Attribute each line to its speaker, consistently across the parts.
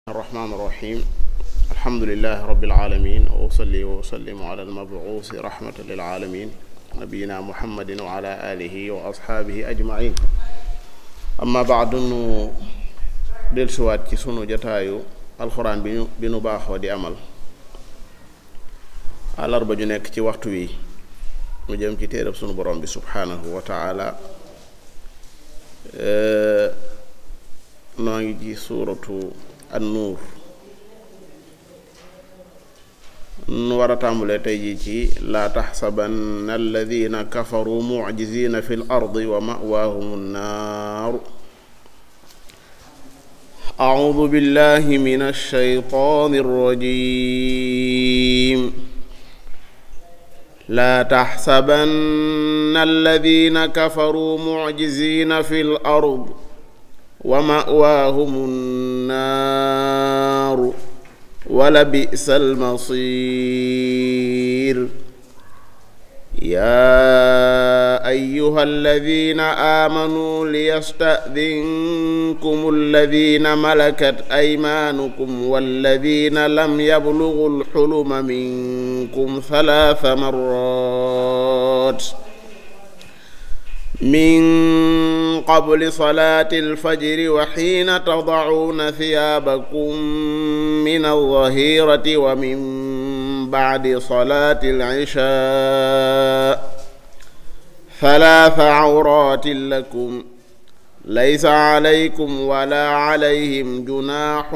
Speaker 1: الرحمن الرحيم الحمد لله رب العالمين وأصلي وأسلم على المبعوث رحمة للعالمين نبينا محمد وعلى آله وأصحابه أجمعين أما بعد nu dellusiwaat ci sunu jataayu alxuraan bi ñu bi nu baaxoo di amal àllarba ju nekk ci waxtu wi mu jëm ci téereb sunu borom bi subhaanahu wa taala noo ngi ci suuratu an-nuur nu war a tàmbulee tey jii ci laa taxsabanna alladina kafaru mucjizina fi l ardi wa mawaahum nnaaru أعوذ بالله من الشيطان الرجيم لا تحسبن الذين كفروا معجزين في الأرض ومأواهم النار ولبئس المصير يا أيها الذين آمنوا ليستأذنكم الذين ملكت أيمانكم والذين لم يبلغوا الحلم منكم ثلاث مرات من قبل صلاة الفجر وحين تضعون ثيابكم من الظهيرة ومن بعد صلاة العشاء ثلاث عورات لكم ليس عليكم ولا عليهم جناح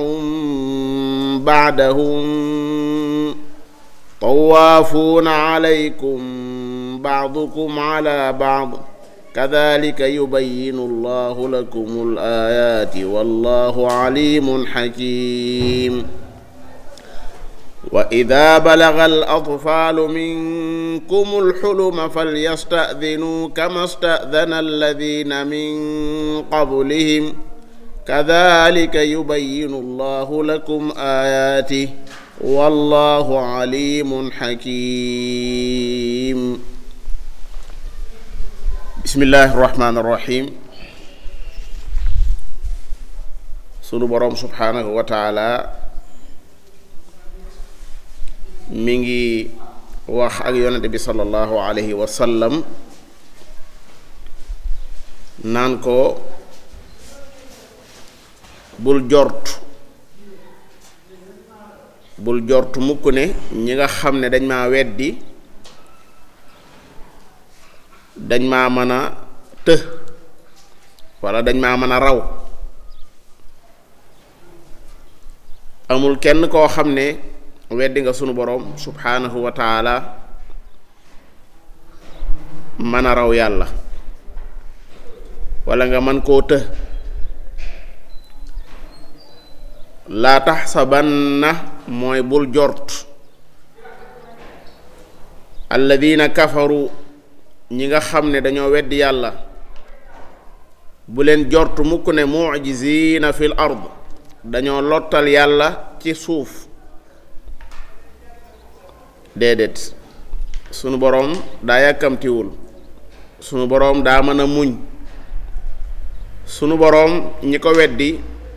Speaker 1: بعدهم طوافون عليكم بعضكم على بعض كذلك يبين الله لكم الآيات والله عليم حكيم وإذا بلغ الأطفال منكم الحلم فليستأذنوا كما استأذن الذين من قبلهم كذلك يبين الله لكم آياته والله عليم حكيم بسم الله الرحمن الرحيم sunu boroom subhaanahu wa taala mi ngi wax ak yonente bi sallallahu alayhi wa sallam naan ko bul jort bul jort mukk ne ñi nga xam ne dañ maa weddi dañ maa mën a të walla dañ maa mën a raw amul kenn koo xam ne weddi nga sunu boroom subhaanahu wa taala mën a raw yàlla walla nga mën koo të laa taxsabanna mooy bul jort alladina kafaru ñi nga xam ne dañoo weddi yàlla bu leen jort mukk ne mucjizina fil ard dañoo lottal yàlla ci suuf déedéet sunu boroom daa yàkkamtiwul sunu boroom daa mën a muñ sunu boroom ñi ko weddi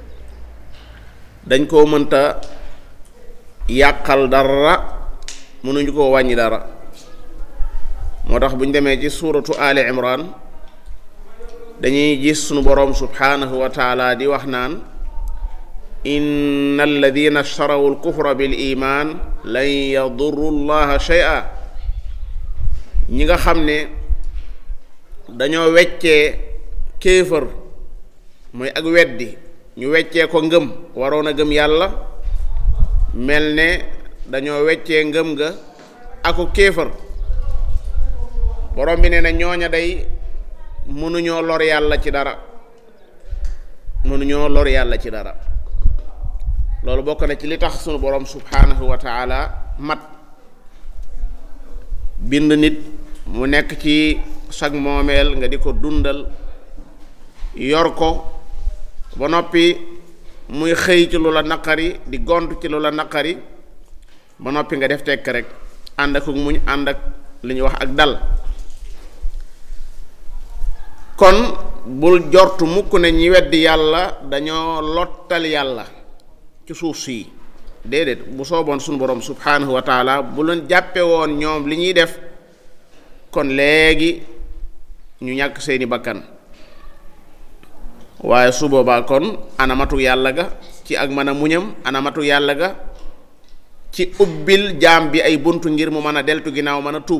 Speaker 1: dañ koo mënta yàqal dara mënuñu koo wàññi dara moo tax bu ñu demee ci suuratu ali imran dañuy gis sunu boroom subhaanahu wa taala di wax naan inna alladina ishtarawu alkufra bil iman lan yadurru llaha shay'a ñi nga xam ne dañoo weccee kéefër mooy ak weddi ñu weccee ko ngëm waroon a gëm yàlla mel ne dañoo weccee ngëm ga ako kéefër borom bi nee na ñooña day mënuñoo lor yàlla ci dara mënuñoo lor yàlla ci dara loolu bokk na ci li tax sunu borom subhaanahu wa taala mat bind nit mu nekk ci sag moomeel nga di ko dundal yor ko ba noppi muy xëy ci lu la naqari di gont ci lu la naqari ba noppi nga def tekk rek ànd ak muñ ànd ak li ñuy wax ak dal kon bul jortu mukk ne ñi weddi yàlla dañoo lottal yàlla ci suuf sii déedéet bu sooboon suñu borom subhanahu wa taala bu leen jàppe woon ñoom li ñuy def kon léegi ñu ñàkk seeni bakkan waaye su boobaa kon anamatu yàlla ga ci ak mën a muñam anamatu yàlla ga ci ubbil jaam bi ay buntu ngir mu mën a deltu ginnaaw mën a tuub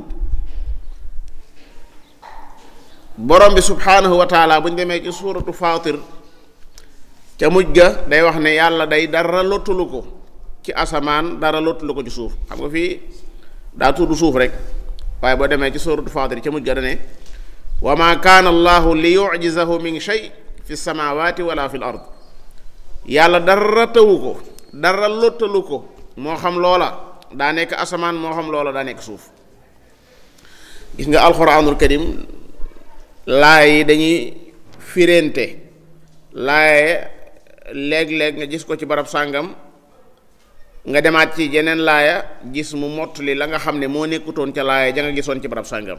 Speaker 1: borom bi subhanahu wa taala bu ñu demee ci suuratu Faatir ca mujj ga day wax ne yàlla day dara lottulu ko ci asamaan dara lottulu ko ci suuf xam nga fii daa tudd suuf rek waaye boo demee ci suuratu Faatir ca mujj ga da ne wa ma kaana allahu li yujizahu min shay fi samawati wala fi l ard yàlla dara tawu ko dara lottalu ko moo xam loola daa nekk asamaan moo xam loola daa nekk suuf gis nga alquranul karim laay yi dañuy firente laaye léeg-léeg nga gis ko ci barab sàngam nga demaat ci jeneen laaya gis mu mottali la nga xam ne moo nekkutoon ca laaya ja nga gisoon ci barab sàngam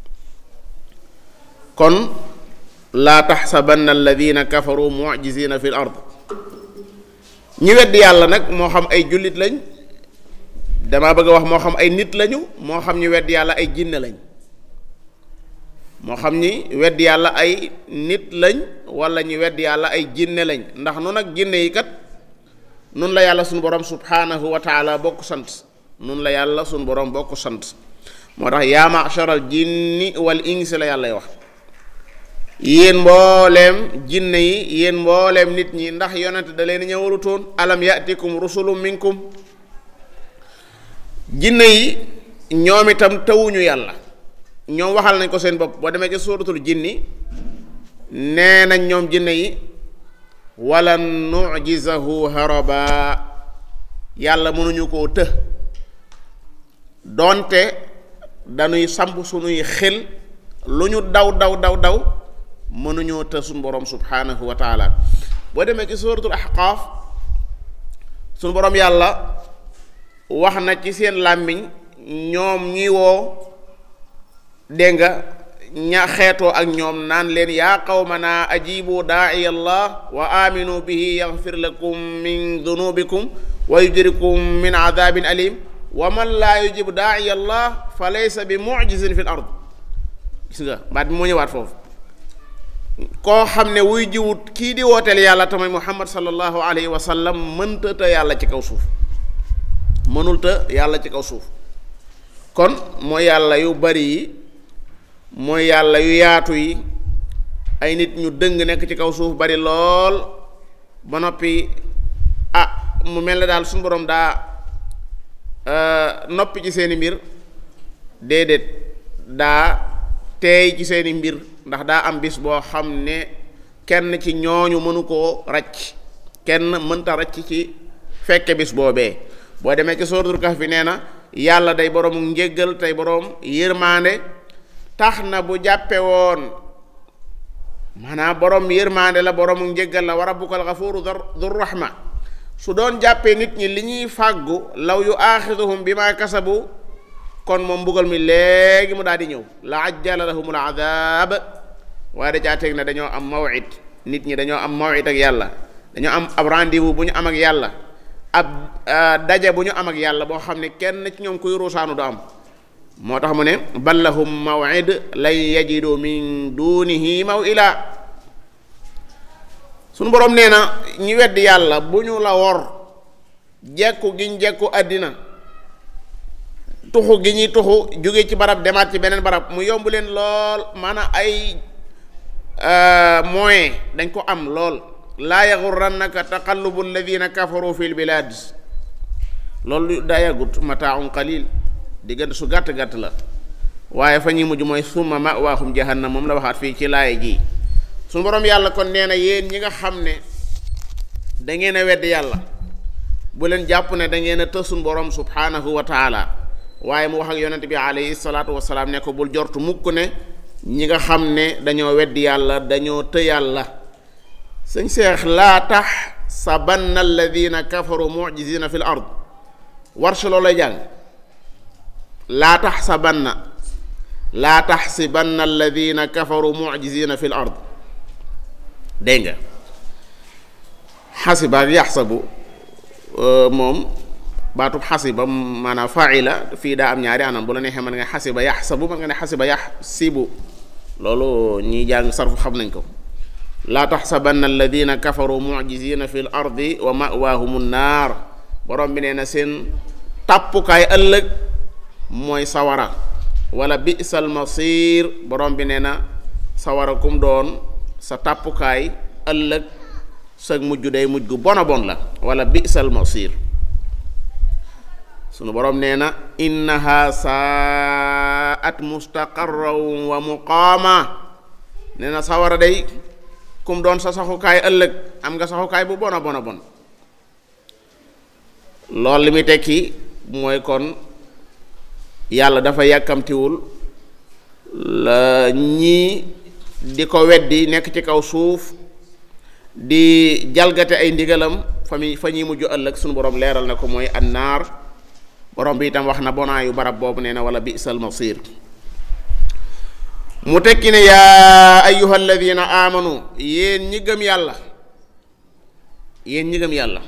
Speaker 1: kon laa taxsabanna alladina kafaru mujizina fi l ard ñi weddi yàlla nag moo xam ay jullit lañ damaa bëgg a wax moo xam ay nit lañu moo xam ñi weddi yàlla ay jinne lañ moo xam ñi weddi yàlla ay nit lañ wala ñi weddi yàlla ay jinne lañ ndax nun ak jinne yi kat nun la yàlla suñu borom subhanahu wa taala bokk sant nun la yàlla suñu borom bokk sant moo tax yaa masharal jinni wal insi la yàllay wax yéen mbooleem jinne yi yéen mbooleem nit ñi ndax yonent da leen ñëwalutoon alam yatikum rusulum minkum jinne yi ñoom itam tawuñu yàlla ñoom waxal nañ ko seen bopp boo demee ci suuratul jinni nee nañ ñoom jinne yi wala nujizahu haraba yàlla mënuñu koo të doonte dañuy samp suñuy xel lu ñu daw daw daw daw mënuñoo të suñu borom subhanahu wa taala boo demee ci suuratul ahqaaf suñu borom yàlla wax na ci seen làmmiñ ñoom ñi woo dégg nga ña xeetoo ak ñoom naan leen yaa qawmana ajibu daa'iya allah wa aminu bihi yaghfir lakum min dunubikum wa yujrikum min adabin alim wa man laa yujibu daa'iya allah fa laysa bi mu'jizin fi l ard gis nga baat bi moo ñëwaat foofu koo xam ne wuy jiwut kii di wooteel yàlla tamit muhammad sallallahu alayhi wa sallam mënta te yàlla ci kaw suuf mënul te yàlla ci kaw suuf kon mooy yàlla yu bari yi mooy yàlla yu yaatu yi ay nit ñu dëng nekk ci kaw suuf bari lool ba noppi ah mu mel ne daal suñu borom daa noppi ci seeni mbir déedéet daa teey ci seeni mbir ndax daa am bis boo xam ne kenn ci ñooñu mënu koo racc kenn mënta racc ci fekke bis boobee boo demee ci suratul kahf bi nee na yàlla day boroomu njéggal tey boroom yërmaande tax na bu jàppe woon maanaam boroom yërmaande la boroomu njéggal la wa rabbukal gafuuru dur rahma su doon jàppee nit ñi li ñuy fàggu law yu aaxiduhum bi ma kasabu kon moom mbugal mi léegi mu daal di ñëw la ajjala lahumul adab waaye da caa teg na dañoo am mawid nit ñi dañoo am mawid ak yàlla dañoo am ab rendez-vous bu ñu am ak yàlla ab daje bu ñu am ak yàlla boo xam ne kenn ci ñoom kuy ruusaanu du am moo tax mu ne bal lahum mawid lan yajidu min dunihi mawila sunu boroom nee na ñi weddi yàlla bu ñu la wor jekku giñ jekku àddina tuxu gi ñuy tuxu jóge ci barab demaat ci beneen barab mu yomb leen lool maanaam ay moyen dañ ko am lool laa yaxurrannaka taqallubu alladina kafaru fi lbilad loolu daa yàggut mataaun qalil diggante su gàtt gàtt la waaye fa ñuy mujj mooy summa mawaahum jahannam moom la waxaat fii ci laaya ji suñu boroom yàlla kon nee na yéen ñi nga xam ne da ngeen a wedd yàlla bu leen jàpp ne da ngeen a tës suñu boroom subhanahu wa taala waaye mu wax ak yonent bi alayhi salaatu wasalaam ne ko bul jortu mukk ne ñi nga xam ne dañoo weddi yàlla dañoo të yàlla sëñ seex laa tax sabanna alladina kafaru mujizina fi l ard warsh loolay jàng laa tax sabanna laa taxsibanna alladina kafaru mujizina fi l ard dégg nga xasiba ak yaxsabu moom baatub xasiba maanaam faila fii daa am ñaari anam bu la neexee mën nga xasiba yaxsabu mën nga ne xasiba yaxsibu loolu ñiy jàng sarfu xam nañ ko laa taxsabanna alladina kafaru mujizina fi l ardi wa mawaahumu naar borom bi nee na seen tàppukaay ëllëg mooy sawara wala bisal masir borom bi nee na sawara kum doon sa tàppukaay ëllëg sa mujj day mujj gu bona bon la wala bisal masir sunu borom nee na innaha saat mustaqarran wa muqaama nee na sawara day kum doon sa saxukaay ëllëg am nga saxukaay bu bona bona bon loolu li muy tekki mooy kon yàlla dafa yàkkamtiwul la ñii di ko weddi nekk ci kaw suuf di jalgate ay ndigalam fa mi fa ñuy mujj ëllëg sunu borom leeral na ko mooy annaar borom bi itam wax na bonaayu barab boobu nee na wala bisal masir mu tekki ne yaa ayyuha alladina amanu yéen ñi gëm yàlla yéen ñi gëm yàlla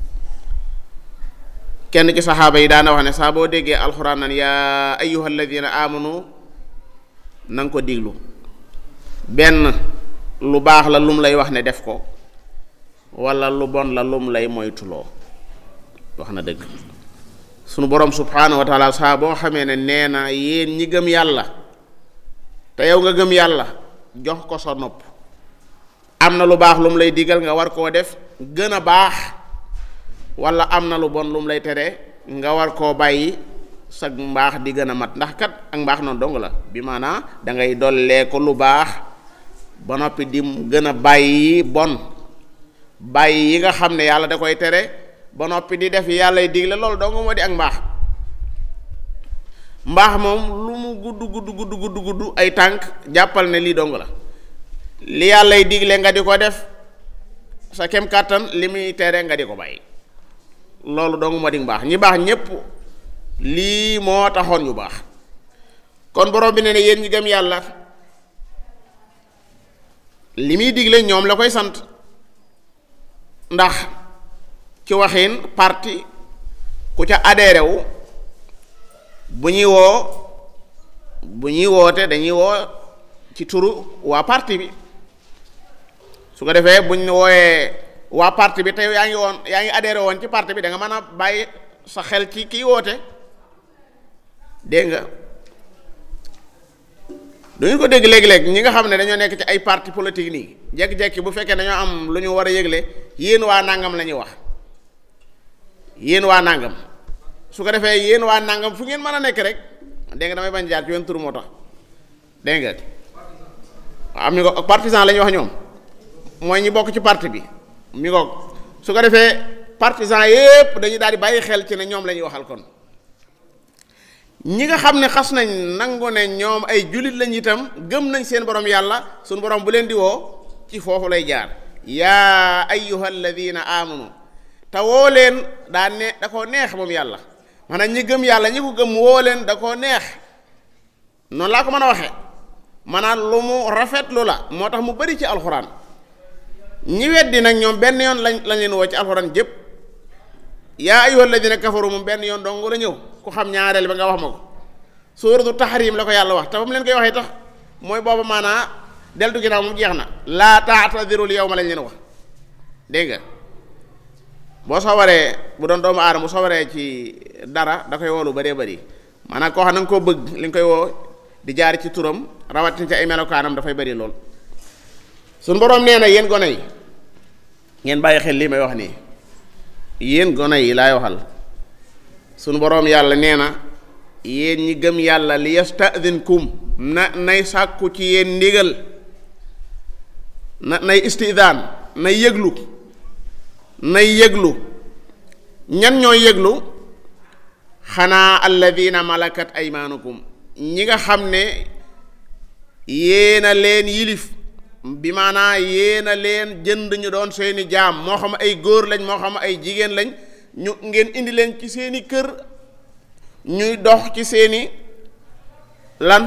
Speaker 1: kenn ci saxaaba yi daana wax ne saa boo déggee alxuraan nan yaa ayyuha alladina amanu na nga ko diglu benn lu baax la lum lay wax ne def ko wala lu bon la lum lay moytuloo wax na dëgg sunu borom subhaanahu wa taala saa boo xamee ne nee na yéen ñi gëm yàlla te yow nga gëm yàlla jox ko sa nopp am na lu baax lu mu lay digal nga war koo def gën a baax wala am na lu bon lu mu lay tere nga war koo bàyyi sag mbaax di gën a mat ndax kat ak mbaax noonu dong la bi maanaa da ngay dollee ko lu baax ba noppi di gën a bàyyi bon bàyyi yi nga xam ne yàlla da koy tere ba noppi di def yàllay digle loolu dong moo di ak mbaax mbaax moom lu mu gudd gudd gudd gudd gudd ay tànk jàppal ne lii dong la li yàllay digle nga di ko def sa kem kàttan li muy tere nga di ko bàyyi loolu dong moo di mbaax ñi baax ñépp lii moo taxoon ñu baax kon borom bi ne ne yéen ñi gëm yàlla li muy digle ñoom la koy sant ndax ci waxin parti ku ca adhéré wu bu ñuy woo bu ñuy woote dañuy woo ci turu waa parti bi su ko defee buñ wooyee waa parti bi tey yaa ngi woon yaa ngi adhéré woon ci parti bi da nga mën a bàyyi sa xel ci kii woote dégg nga duñu ko dégg léegi-léegi ñi nga xam ne dañoo nekk ci ay parti politique nii jekki-jekki bu fekkee dañoo am lu ñu war a yëgle yéen waa nangam la ñuy wax yéen waa nangam su ko defee yéen waa nangam fu ngeen mën a nekk rek dégg nga damay bañ jaar ci wenn tur moo tax dégg nga am ñu ko partisan la ñuy wax ñoom mooy ñi bokk ci parti bi mi ko su ko defee partisan yépp dañuy daal di bàyyi xel ci ne ñoom la ñuy waxal kon ñi nga xam ne xas nañ nangu ne ñoom ay jullit lañ itam gëm nañ seen borom yàlla suñu borom bu leen di woo ci foofu lay jaar yaa ayyuha alladina amanu te woo leen daa ne da koo neex moom yàlla maanaam ñi gëm yàlla ñi ko gëm woo leen da koo neex noonu laa ko mën a waxee maanaam lu mu rafetlu la moo tax mu bari ci alxuraan ñi weddi nag ñoom benn yoon lañ lañ leen woo ci alxuraan jëpp yaa ayyuha alladina kafaru moom benn yoon dong la ñëw ku xam ñaareel ba nga wax ma ko suuratu tahrim la ko yàlla wax te ba mu leen koy waxee tax mooy booba maanaa deltu ginnaaw moom jeex na laa taatadirul yawma lañ leen wax dégg nga boo sowaree bu doon doomu aadama bu sowaree ci dara da koy woo lu bëree bëri maanaam koo xam na nga koo bëgg li nga koy woo di jaar ci turam rawatina ci ay melokaanam dafay bëri lool suñ boroom nee na yéen gone yi ngeen bàyyi xel lii may wax nii yéen gone yi laay waxal suñu boroom yàlla nee na yéen ñi gëm yàlla li yastadinkum na nay sàkku ci yéen ndigal na nay istidaan nay yëglu nay yëglu ñan ñooy yëglu xanaa alladina malakat aymaanukum ñi nga xam ne yéena leen yilif bi maanaa yéena leen jënd ñu doon seeni jaam moo xam ay góor lañ moo xam ay jigéen lañ ñu ngeen indi leen ci seeni kër ñuy dox ci seeni lan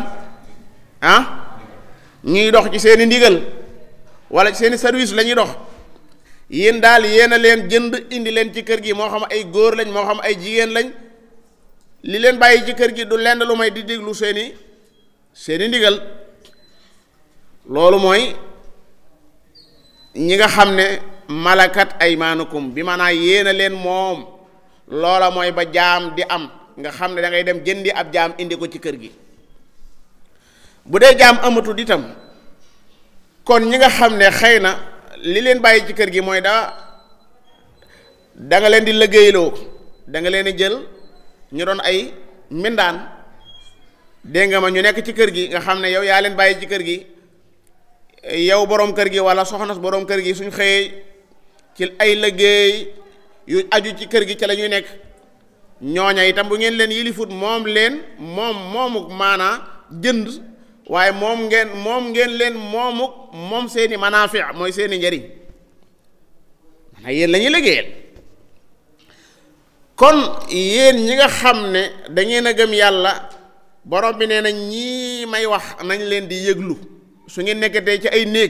Speaker 1: ah ñuy dox ci seeni ndigal wala ci seeni service la ñuy dox yéen daal yéen a leen jënd indi leen ci kër gi moo xam ay góor lañ moo xam ay jigéen lañ li leen bàyyi ci kër gi du lenn lu may di déglu seeni seeni ndigal loolu mooy ñi nga xam ne malakat aymaanukum bi maanaa yéen a leen moom loola mooy ba jaam di am nga xam ne da ngay dem jëndi ab jaam indi ko ci kër gi bu dee jaam amatul itam kon ñi nga xam ne xëy na li leen bàyyi ci kër gi mooy daa da nga leen di liggéeyloo da nga leen di jël ñu doon ay mbindaan dégg nga ma ñu nekk ci kër gi nga xam ne yow yaa leen bàyyi ci kër gi yow boroom kër gi walla soxna boroom kër gi suñ xëyee ci ay liggéey yu aju ci kër gi ca la ñuy nekk ñooña itam bu ngeen leen yilifut moom leen moom moomuk maanaa jënd waaye moom ngeen moom ngeen leen moomuk moom seeni manaafi mooy seeni njariñ maanaa yéen la ñuy liggéeyal kon yéen ñi nga xam ne dangeen a gëm yàlla borom bi nee na ñii may wax nañ leen di yëglu su ngeen nekkatee ci ay néeg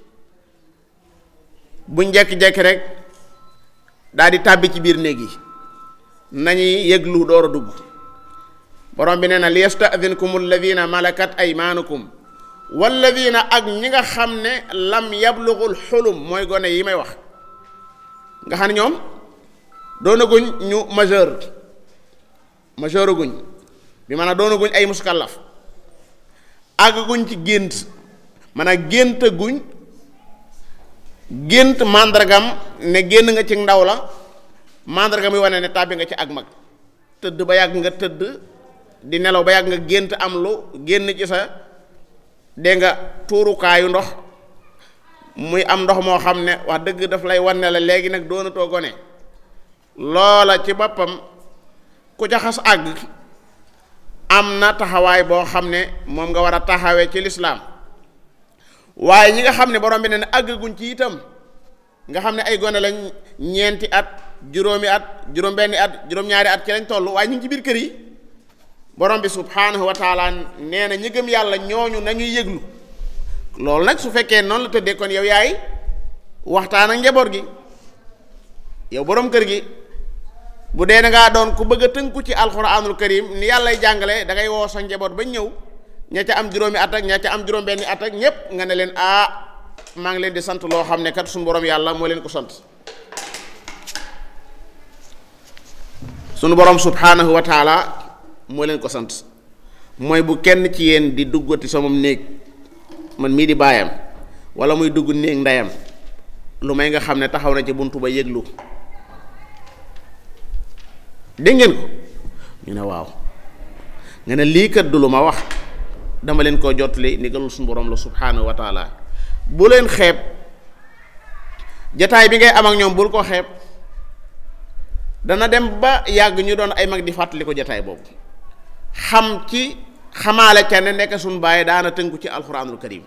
Speaker 1: buñ jekki-jekki rek daal di tàbbi ci biir néeg yi nañuy yëglu door a dugg borom bi nee na li yastadinkum alladina malakat aymaanukum walladina ak ñi nga xam ne lam yablugul xulum mooy gone yi may wax nga xam ne ñoom doonaguñ ñu majeur majeur guñ bi maanaam doonaguñ ay muskallaf àgguñ ci gént maanaam gént guñ gént màndargam ne génn nga ci ndaw la màndargam yi wane ne tàbbi nga ci ak mag tëdd ba yàgg nga tëdd di nelaw ba yàgg nga gént am lu génn ci sa dégg nga tuurukaayu ndox muy am ndox moo xam ne wax dëgg daf lay wan ne la léegi nag doonatoo gone loola ci boppam ku ca xas àgg am na taxawaay boo xam ne moom nga war a taxawee ci lislaam waaye ñi nga xam ne borom bi ne ne àggaguñ ci itam nga xam ne ay gone lañ ñeenti at juróomi at juróom-benni at juróom-ñaari at ci lañ toll waaye ñu ngi ci biir kër yi borom bi subhaanahu wa taala nee na ñi gëm yàlla ñooñu nañuy yëglu loolu nag su fekkee noonu la tëddee kon yow yaay waxtaan ak njaboot gi yow borom kër gi bu dee da ngaa doon ku bëgg a tënku ci alxuraanul karim ni yàllay jàngale da ngay woo sa njaboot ba ñëw ña ca am juróomi at ak ña ca am juróom-benni at ak ñépp nga ne leen ah maa ngi leen di sant loo xam ne kat suñu borom yàlla moo leen ko sant sunu borom subhaanahu wa taala moo leen ko sant mooy bu kenn ci yéen di duggati sama néeg man mii di baayam wala muy dugg néeg ndeyam lu may nga xam ne taxaw na ci buntu ba yëglu dégg ngeen ko ñu ne waaw nga ne lii kat du lu ma wax dama leen koo jottali ndigalul suñu borom la subhaanahu wa taala bu leen xeeb jataay bi ngay am ak ñoom bul ko xeeb dana dem ba yàgg ñu doon ay mag di fàttali ko jataay boobu xam ci xamaale ca ne nekk suñu bàyyi daana tënku ci alxuraanul karim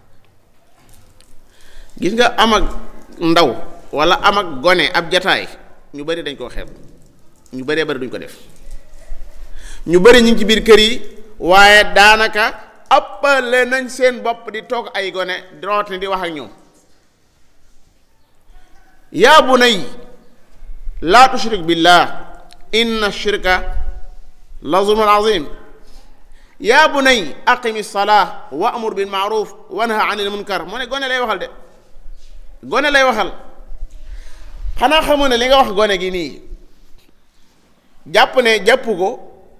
Speaker 1: gis nga am ak ndaw wala am ak gone ab jataay ñu bari dañ koo xeeb ñu bëree bari duñ ko def ñu bari ñu ngi ci biir kër yi waaye daanaka ëppale nañ seen bopp di toog ay gone root di wax ak ñoom yaa bunay laa tushrik billah inna shirka la zulmun azim yaa bunay aqimi salaa wa amur bil maaruf wa naha anil munkar moo ne gone lay waxal de gone lay waxal xanaa xamoo ne li nga wax gone gi nii jàpp ne jàpp ko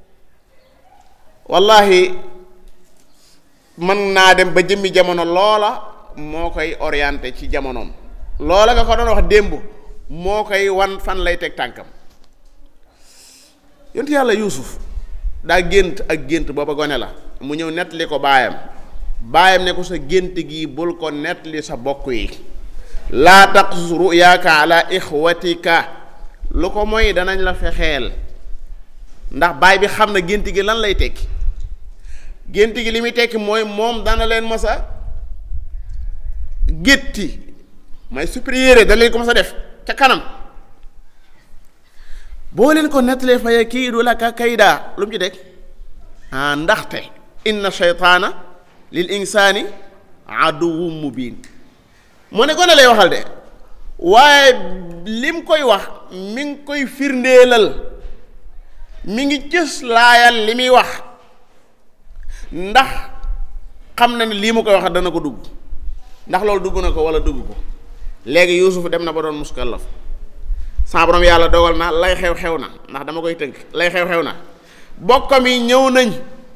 Speaker 1: wallahi mën naa dem ba jëmmi jamono loola moo koy orienté ci jamonoom loola nga ko doon wax démb moo koy wan fan lay teg tànkam yontu yàlla yuusuf daa gént ak gént booba gone la mu ñëw nettali ko baayam baayam ne ko sa gént gi bul ko nettali sa bokk yi laa taqsus ruyaaka ala ixwatika lu ko mooy danañ la fexeel ndax baay bi xam na gént gi lan lay tekki gént gi li muy tekki mooy moom dana leen mas a gétti may supérieur dana leen ko mas a def ca kanam boo leen ko nettalee fa yakiidu laka kaydaa lu mu ci deg ah ndaxte inna shaytaana lil insaani aduwwun mubiin moo ne gone lay waxal de waaye lim koy wax mi ngi koy firndeelal mi ngi cës laayal li muy wax ndax xam na ne lii mu koy wax dana ko dugg ndax loolu dugg na ko wala dugg ko léegi yuusuf dem na ba doon muskallaf sa borom yàlla dogal na lay xew-xew na ndax dama koy tënk lay xew-xew na bokkam yi ñëw nañ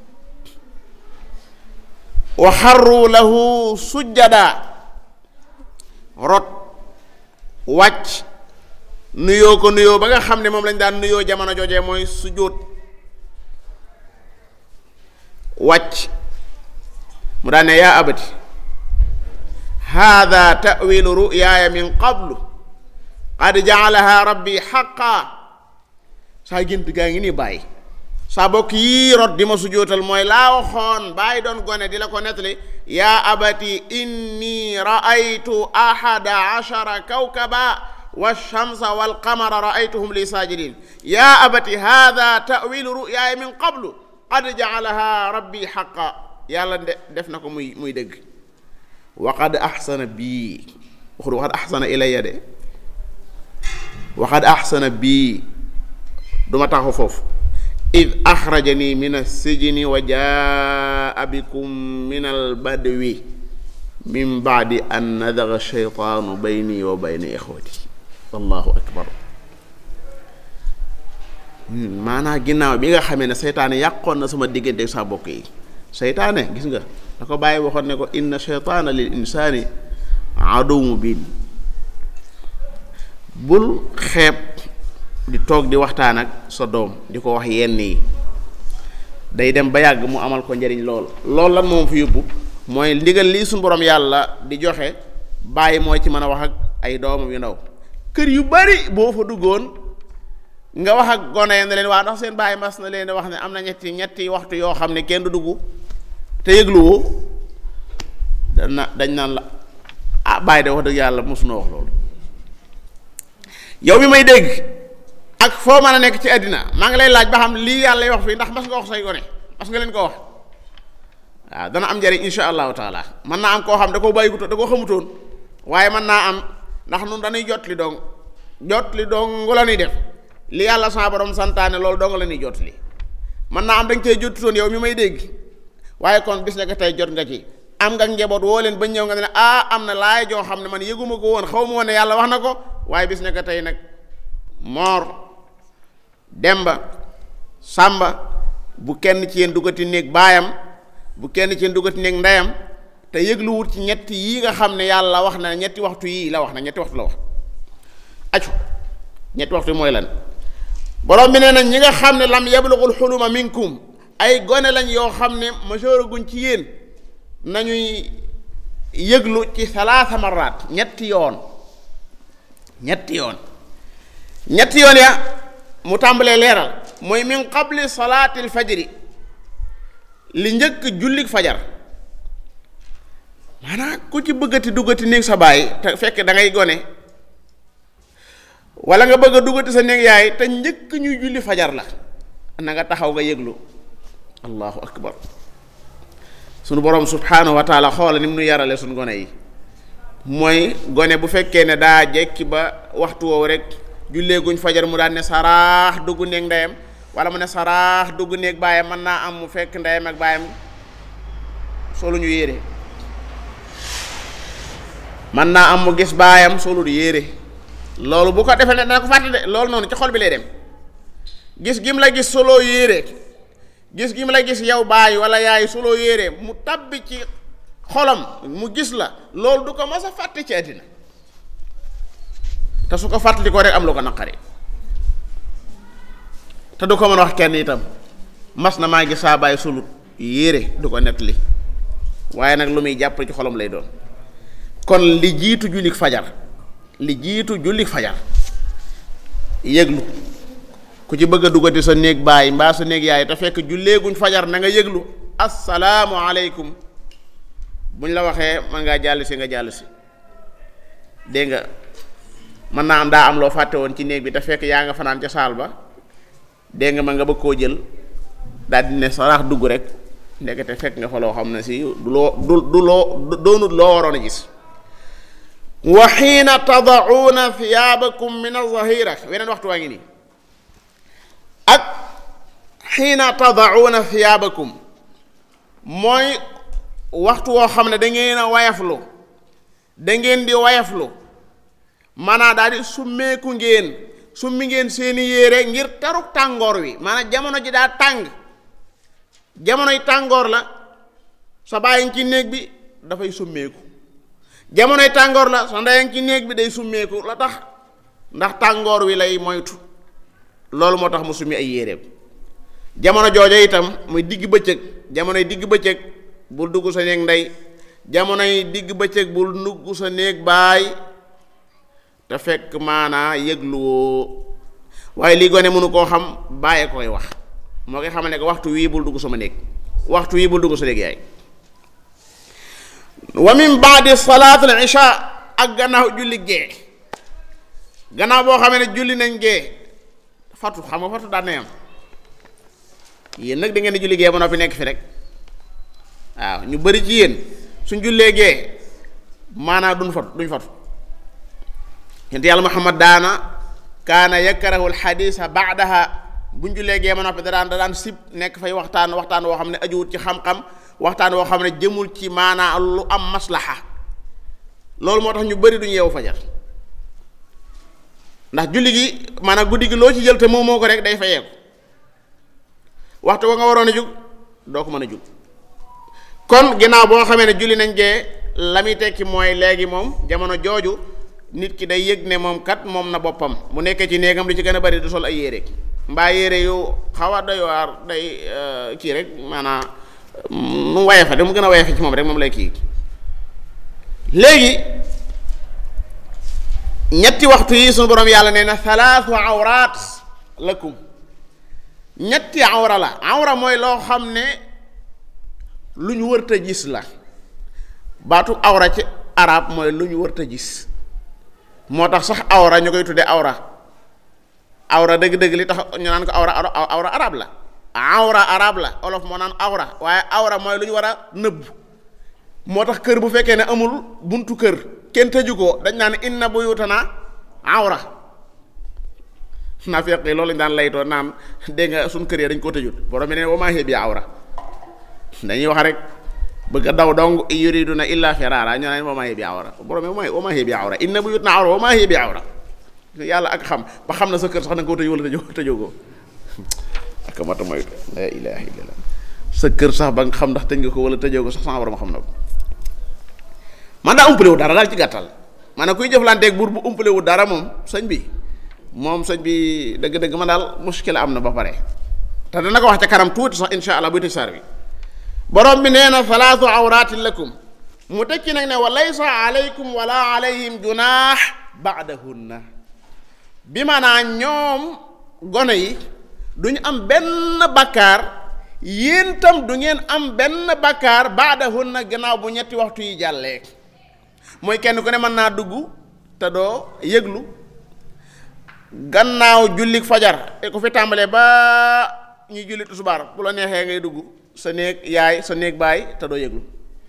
Speaker 1: wa xarru lahu sujjada rot wàcc nuyoo ko nuyoo ba nga xam ne moom lañ daan nuyoo jamono joojee mooy sujjóot wàcc mu daan ne yaa abati hada tawilu ruyaaya min qablu qad jaalaha rabbi xaqa saa gént gaa ngi nii bàyyi saa bokk yii rot di ma sujjóotal mooy laa waxoon bàyyi doon gone di la ko nettali yaa abati inni raaytu ahada ashara kawkaba walchamsa walqamara raaytuhum li saajidin yaa abati hada tawilu ruyaaya min qablu qad jaalaha rabbi xaqa yàlla de def na ko muy muy dëgg waqad axsana bii waxul waqad axsana ilayya de waqad axsana bii duma taxu foofu id axrajani min alsijni wa jaa bikum min albadwi min baadi an nadaga sheytaanu bayni wa bayna ixwati allahu akbar maanaa ginnaaw bi nga xamee ne seytaane yàqoon na sama diggante sa bokk yi seytaane gis nga da ko bàyyi waxoon ne ko inna sheytaana lil insaani aduw mubin bul xeeb di toog di waxtaan ak sa doom di ko wax yenn yi day dem ba yàgg mu amal ko njariñ lool loolu lan moom fi yóbbu mooy ndigal lii suñu borom yàlla di joxe bàyyi mooy ci mën a wax ak ay doomam yu ndaw kër yu bari boo fa duggoon nga wax ak gone yi ne leen waa ndax seen bàyyi mas na leen wax ne am na ñetti ñetti waxtu yoo xam ne kenn du dugg te yëgluwoo dana dañ naan la ah bàyyi de wax dëgg yàlla mosuna wax loolu yow mi may dégg ak foo mën a nekk ci àddina maa ngi lay laaj ba xam lii yàlla wax fii ndax mas nga wax say gone mas nga leen ko wax waaw dana am njariñ insha allahu taala mën naa am koo xam da koo bàyyi da koo xamutoon waaye mën naa am ndax nun dañuy jot li dong jot li dong la ñuy def li yàlla sa borom santaane loolu dong la ñuy jot li mën naa am da nga cee jotutoon yow mi may dégg waaye kon bis ne ko tey jot nga ci am nga njaboot woo leen ba ñëw nga ne ah am na laay joo xam ne man yëguma ko woon xaw ma woon ne yàlla wax na ko waaye bis ne ko tey nag moor demba sàmba bu kenn ci yéen duggati néeg baayam bu kenn ci yéen duggati néeg ndeyam te yëglu wut ci ñetti yii nga xam ne yàlla wax na ñetti waxtu yii la wax na ñetti waxtu la wax acu ñetti waxtu mooy lan borom bi nee na ñi nga xam ne lam yablugul xuluma minkum ay gone lañ yoo xam ne majeur guñ ci yéen nañuy yëglu ci salaasa maraat ñetti yoon ñetti yoon ñetti yoon ya mu tàmbalee leeral mooy min qabli salaatil fajri li njëkk jullik fajar maanaam ku ci bëggati duggati néeg sa baay te fekk da ngay gone wala nga bëgg a duggati sa néeg yaay te njëkk ñuy julli fajar la na nga taxaw nga yëglu allahu akbar sunu borom subhanahu wa taala xoola ni mu nu yarale sunu gone yi mooy gone bu fekkee ne daa jekki ba waxtu woowu rek jullee guñ fajar mu daan ne saraax dugg néeg ndeyam wala mu ne saraax dugg néeg baayam mën naa am mu fekk ndeyam ak baayam solu ñu yére mën naa am mu gis baayam solu du yére loolu bu ko defee ne dana ko fàtte de loolu noonu ci xol bi lay dem gis gim la gis solo yére gis gim la gis yow baay wala yaay solo yére mu tabbi ci xolam mu gis la loolu du ko mas a fàtte ci àddina te su ko fàttali ko rek am lu ko naqari te du ko mën a wax kenn itam mas na maa gis saa baay sulut yére du ko nettali waaye nag lu muy jàpp ci xolam lay doon kon li jiitu jullik fajar li jiitu jullik fajar yëglu ku ci bëgg a duggati sa néeg baay mbaa sa néeg yaay te fekk julleeguñ fajar na nga yëglu assalaamu aleykum buñ la waxee man ngaa jàll si nga jàll si dégg nga mën naa am daa am loo fàtte woon ci néeg bi te fekk yaa nga fanaan ca saal ba dégg nga ma nga bëgg koo jël daal di ne saraax dugg rek ndekete fekk nga fa loo xam ne si du loo du du loo doonut loo waroon a gis wa xiina tadacuuna thiyaabakum min azahira weneen waxtu waa ngi nii ak xiina tadacuuna thiyaabakum mooy waxtu woo xam ne da ngeen a wayaflu da ngeen di wayaflu maanaam daal di summeeku ngeen summi ngeen seeni yére ngir taruk tàngoor wi maanaam jamono ji daa tàng jamonoy tàngoor la sa bàyyi ci néeg bi dafay summeeku jamonoy tàngoor la sa ndeyang ci néeg bi day summeeku la tax ndax tàngoor wi lay moytu loolu moo tax mu summi ay yéreem jamono joojo itam muy digg bëccëg jamonoy digg bëccëg bul dugg sa néeg ndey jamonoy digg bëccëg bul dugg sa néeg baay te fekk maanaa yëgluwoo waaye lii gone mënu koo xam bàyyee koy wax moo koy xamal ne ko waxtu wii bul dugg sama néeg waxtu wii bul dugg sa néeg yaay wa min baadi salaat al isha ak gannaaw julli gee gannaaw boo xamee ne julli nañ gee fatu xam nga fatu daan na am yéen nag da ngeen di julli gee ba noppi nekk fi rek waaw ñu bari ci yéen suñ jullee gee maanaa duñ fatu duñ fatu yent yàlla muhammad daana kaana yakrahu alxadisa baadaha buñ jullee gee ba noppi da daan da daan sib nekk fay waxtaan waxtaan woo xam ne ajuwut ci xam-xam waxtaan woo xam ne jëmul ci maanaa lu am maslaxa loolu moo tax ñu bari duñu yeewu fajar ndax julli gi maanaam guddi gi loo ci jël te moom moo ko rek day fayeeku waxtu wa nga waroon a jug doo ko mën a jug kon ginnaaw boo xamee ne julli nañ gee la muy tekki mooy léegi moom jamono jooju nit ki day yëg ne moom kat moom na boppam mu nekkee ci néegam li ci gën a bari du sol ay yére mbaa yére yu xaw a doy waar day kii rek maanaam mu wayefe da mu gën a wayefe ci moom rek moom lay kii léegi ñetti waxtu yi suñu borom yàlla nee na thalaathu awraat lakum ñetti awra la awra mooy loo xam ne lu ñu wërta gis la baatu awra ci arab mooy lu ñu wërta gis moo tax sax awra ñu koy tuddee awra awra dëgg-dëgg li tax ñu naan ko awra awra arab la awra arab la olof moo naan awra waaye awra mooy lu ñu war a nëbb moo tax kër bu fekkee ne amul buntu kër kenn tëju ko dañ naan inna buyutana awra naa fekk loolu lañ daan laytoo naan dégg nga suñ kër yi dañ koo tëjut borom bi ne wa maa hiya bi awra dañuy wax rek bëgg a daw dong yuriduna illa firara ñu naan wa maa hiya bi awra borom bi wa maa hiya bi awra inna buyutana awra wa maa hiya bi awra yàlla ak xam ba xam na sa kër sax na nga koo tëj wala tëjoo tëjoo ko ak mata moytu la ilaha illallah sa kër sax ba nga xam ndax tëj nga ko wala tëjoo ko sax sama borom xam na ko man daa umpale wu dara daal ci gàttal maanaam kuy jëflanteeg buur bu umpale wu dara moom sëñ bi moom sëñ bi dëgg-dëgg man daal muskila am na ba pare te dana ko wax ca kanam tuuti sax insha allah buy tëj saar bi borom bi nee na salaatu awratin lakum mu tekki nag ne wa laysa alaykum wala alayhim junaax baadahunna bi maanaa ñoom gone yi duñu am benn bakkaar yéen tam du ngeen am benn bakkaar baadahunna gannaaw bu ñetti waxtu yi jàllee mooy kenn ku ne mën naa dugg te doo yëglu gannaaw jullik fajar te ku fi tàmbalee ba ñuy julli tusubaar bu la neexee ngay dugg sa néeg yaay sa néeg baay te doo yëglu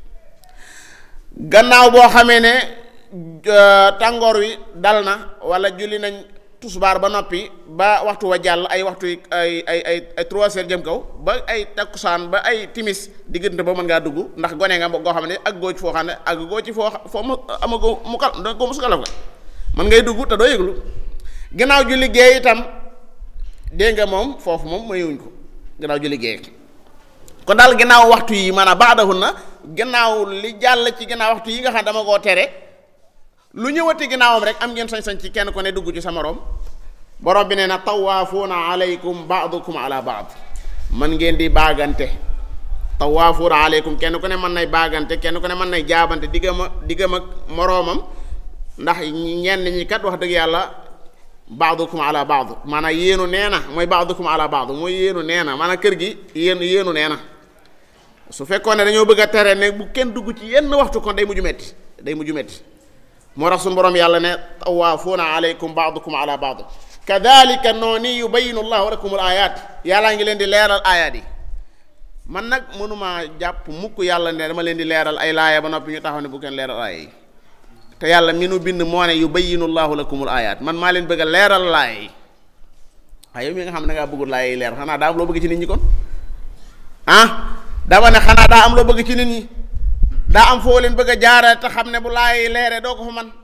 Speaker 1: gannaaw boo xamee ne tàngoor wi dal na wala julli nañ tusubaar ba noppi ba waxtu wa jàll ay waxtu ay ay ay ay trois heures jëm kaw ba ay takkusaan ba ay timis diggante ba mën ngaa dugg ndax gone nga goo xam ne ak goo ci foo xam ne ak goo ci foo foo mu amagoo mu kal da ko musukalaf nga mën ngay dugg te doo yëglu gannaaw julli gee itam dégg nga moom foofu moom mayuñ ko gannaaw julli gee kon daal gannaaw waxtu yi maanaam baadahun na gannaaw li jàll ci gannaaw waxtu yi nga xam dama koo tere lu ñëwati ginnaawam rek am ngeen sañ-sañ ci kenn ko ne dugg ci sa morom borom bi nee na tawaafuuna alaykum baadukum ala baad man ngeen di baagante tawaafuuna alaykum kenn ku ne mën nay baagante kenn ku ne mën nay jaabante diggam a diggam ak moroomam ndax ñenn ñi kat wax dëgg yàlla baadukum ala baad maanaam yéenu nee na mooy baadukum ala baad mooy yéenu nee na maanaam kër gi yéen yéenu nee na su fekkoon ne dañoo bëgg a tere ne bu kenn dugg ci yenn waxtu kon day mujju metti day mujju metti moo tax suñu borom yàlla ne tawaafuuna alaykum baadukum ala baad kadalika nooni yubayinu llahu lakum al ayat yàllaa ngi leen di leeral ayaat yi man nag mënumaa jàpp mukk yàlla ne dama leen di leeral ay laaya ba noppi ñu taxaw ne bu kenn leeral aaya yi te yàlla mi nu bind moo ne yubayyinu llahu lakumul ayat man maa leen bëgg a leeral laay waaye yow mi nga xam ne da ngaa bëggul laay leer xanaa daa am loo bëgg ci nit ñi kon ah dama ne xanaa daa am loo bëgg ci nit ñi daa am foo leen bëgg a jaarale te xam ne bu laay leere doo ko fa man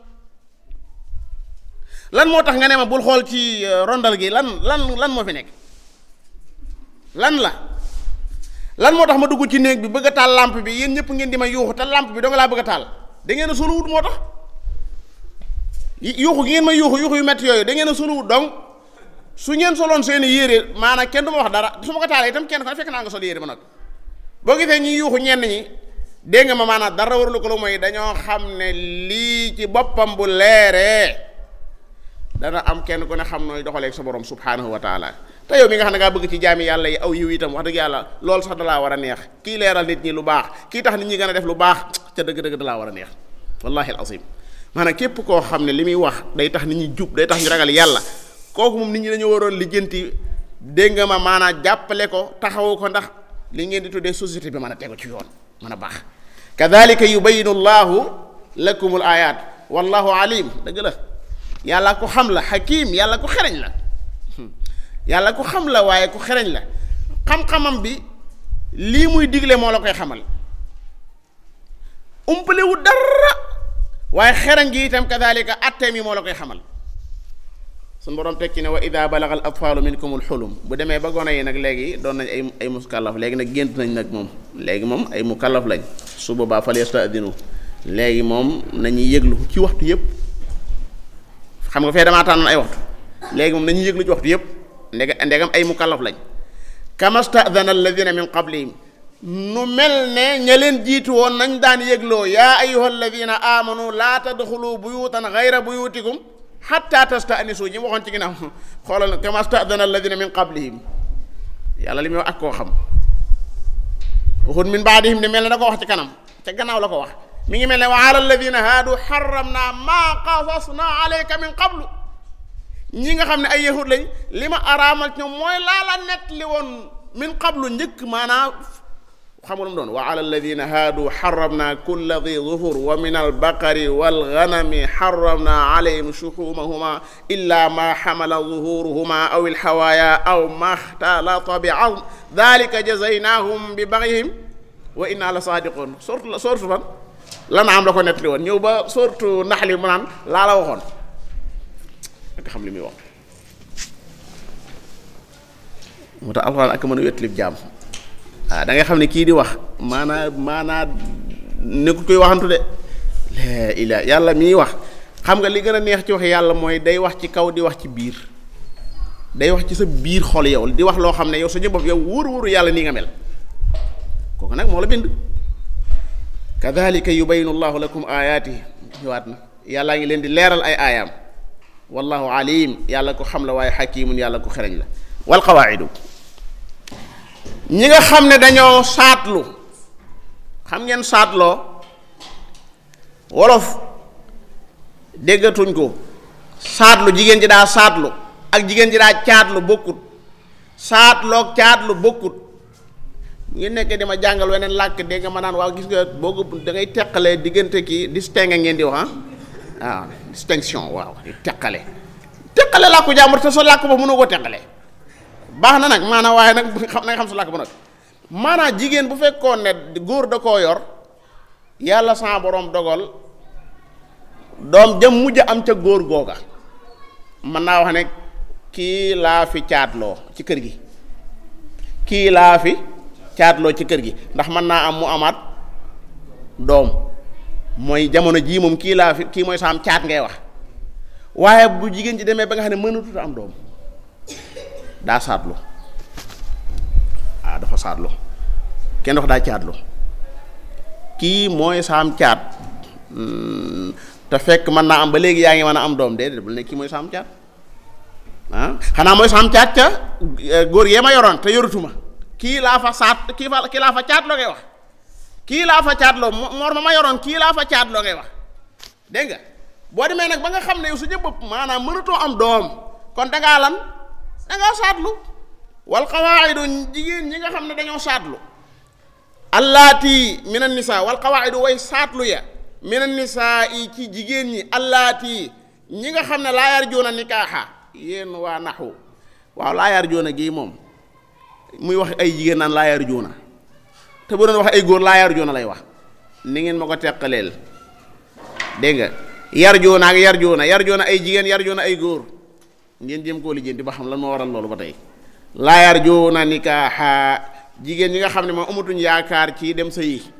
Speaker 1: lan moo tax nga ne ma bul xool ci rondal gi lan lan lan moo fi nekk lan la lan moo tax ma dugg ci néeg bi bëgg a taal lampe bi yéen ñëpp ngeen di ma yuuxu te lampe bi doo nga laa bëgg a taal da ngeen a soluwut moo tax yuuxu gi ngeen ma yuuxu yuuxu yu metti yooyu da ngeen a soluwut donc su ngeen soloon seeni yére maanaam kenn du ma wax dara su ma ko taalee itam kenn ko fekk naa nga sol yére ba nag boo gisee ñi yuuxu ñenn ñi dégg nga ma maanaam dara warulu ko lu mooy dañoo xam ne lii ci boppam bu leeree dana am kenn ku ne xam nooy doxaleeg sa borom subhanahu wa taala te yow mi nga xam ne ngaa bëgg ci jaami yàlla yi aw yiw itam wax dëgg yàlla loolu sax dalaa war a neex kii leeral nit ñi lu baax kii tax nit ñi gën a def lu baax ca dëgg-dëgg dalaa war a neex wallahi al azim maanaam képp koo xam ne li muy wax day tax nit ñi jub day tax ñu ragal yàlla kooku moom nit ñi dañoo waroon lijjanti dégg nga ma maanaam jàppale ko taxawu ko ndax li ngeen di tuddee société bi mën a tegu ci yoon mën a baax kadalika yubayinu llahu lakumul ayat wallahu alim dëgg la yàlla ko xam la hakim yàlla ko xereñ la yàlla ko xam la waaye ku xereñ la xam-xamam bi lii muy digle moo la koy xamal umpalewu dara waaye xereñ gi itam kadalika atteem yi moo la koy xamal suñ boroom teg ci ne wa ida balaga al atfaalu minkum al xulum bu demee ba gone yi nag léegi doon nañ ay ay muskallaf léegi nag gént nañ nag moom léegi moom ay mukallaf lañ su boobaa fal yastadinu léegi moom nañuy yëglu ci waxtu yëpp xam nga fee damaa tànnoon ay waxtu léegi moom nañuy yëglu ci waxtu yëpp ndeg ndegam ay mukallaf lañ kama stadana alladina min qablihim nu mel ne ña leen jiitu woon nañ daan yëgloo yaa ayuha alladina amanu laa tadxulu buyutan gayra buyutikum xatta tastanisu ñi waxoon ci ginnaaw xoolal kama stadana alladina min qablihim yàlla li muy wax ak koo xam waxut min baadihim ne mel ne da ko wax ci kanam ca gannaaw la ko wax mi ngi mel ne wa ala alladina haadu xaramna maa qasasna alayka min qablu ñi nga xam ne ay yahud lañ li ma araamal ci ñoom mooy laa la nett li woon min qablu njëkk maanaa xam nga mu doon wa ala alladina haadu xaramna kulla di zuhur wa min albaqari walganami xaramna alayhim shuxumahuma illa ma xamala zuhuruhuma aw alxawaaya aw ma xtalata bi azm dalika jazaynahum bi baxihim wa inna la saadiqun sortu la sortu fan lan am la ko nettali woon ñëw ba sortu naxli mu naan laa la waxoon nga xam li muy wax moo tax alxuraan ak mën a wettilib jaam waaw da ngay xam ne kii di wax maanaa maanaa nekkul koy waxantu de la ilaa yàlla miy wax xam nga li gën a neex ci wax yàlla mooy day wax ci kaw di wax ci biir day wax ci sa biir xol yow di wax loo xam ne yow sa jëm bopp yow wóor wóoru yàlla nii nga mel kooku nag moo la bind kadalika yubayinu llahu lakum ayaati ñëwaat na yàllaa ngi leen di leeral ay aayaam wallahu alim yàlla ko xam la waaye xakimun yàlla ko xereñ la wal qawaidu ñi nga xam ne dañoo saatlu xam ngeen saatloo wolof déggatuñ ko saatlu jigéen ji daa saatlu ak jigéen ji daa caatlu bokkut saatloog caatlu bokkut ngeen nekkee dama jàngal weneen làkk dégg nga ma naan waaw gis nga boo ko da ngay teqalee diggante kii distingue ngeen di wax ah waaw distinction waaw di teqale teqale làkku jàmbur te sa làkk ba mënoo ko teqale baax na nag maanaam waaye nag xam na nga xam sa làkk ba nag maanaam jigéen bu fekkoon ne góor da koo yor yàlla sa borom dogal doom jëm mujj am ca góor googa mën naa wax ne kii laa fi caatloo ci kër gi kii laa fi caatloo ci kër gi ndax mën naa am mu amaat doom mooy jamono jii moom kii laa fi kii mooy saam caat ngay wax waaye bu jigéen ji demee ba nga xam ne mënatut am doom daa saatlu ah dafa saatlu kenn wax daa caatlu kii mooy saam caat te fekk mën naa am ba léegi yaa ngi mën a am doom déedéet bul ne kii mooy saam caat ah xanaa mooy saam caat ca góor yee ma yoroon te yorutuma kii laa fa saat kii fa kii laa fa caat loo ngay wax kii laa fa caat loo moor ma ma yoroon kii laa fa caat loo ngay wax dégg nga boo demee nag ba nga xam ne yow su jëm bopp maanaam mënatoo am doom kon dangaa lan dangaa saatlu wal qawaidu jigéen ñi nga xam ne dañoo saatlu allaati min an nisa wal qawaidu way saatlu ya mina nisaa yi ci jigéen ñi allaati ñi nga xam ne laa yarjuuna nikaaxa yéen waa naxu waaw laa yarjuuna gii moom muy wax ay jigéen naan laa yarjuuna te bu doon wax ay góor laa yarjuuna lay wax ni ngeen ma ko teqaleel dégg nga yarjuuna ak yarjuuna yarjuuna ay jigéen yarjuuna ay góor ngeen jëm koo lijjanti ba xam lan moo waral loolu ba tey laa yarjuuna nikaaxa jigéen ñi nga xam ne moom amatuñ yaakaar ci dem sa yi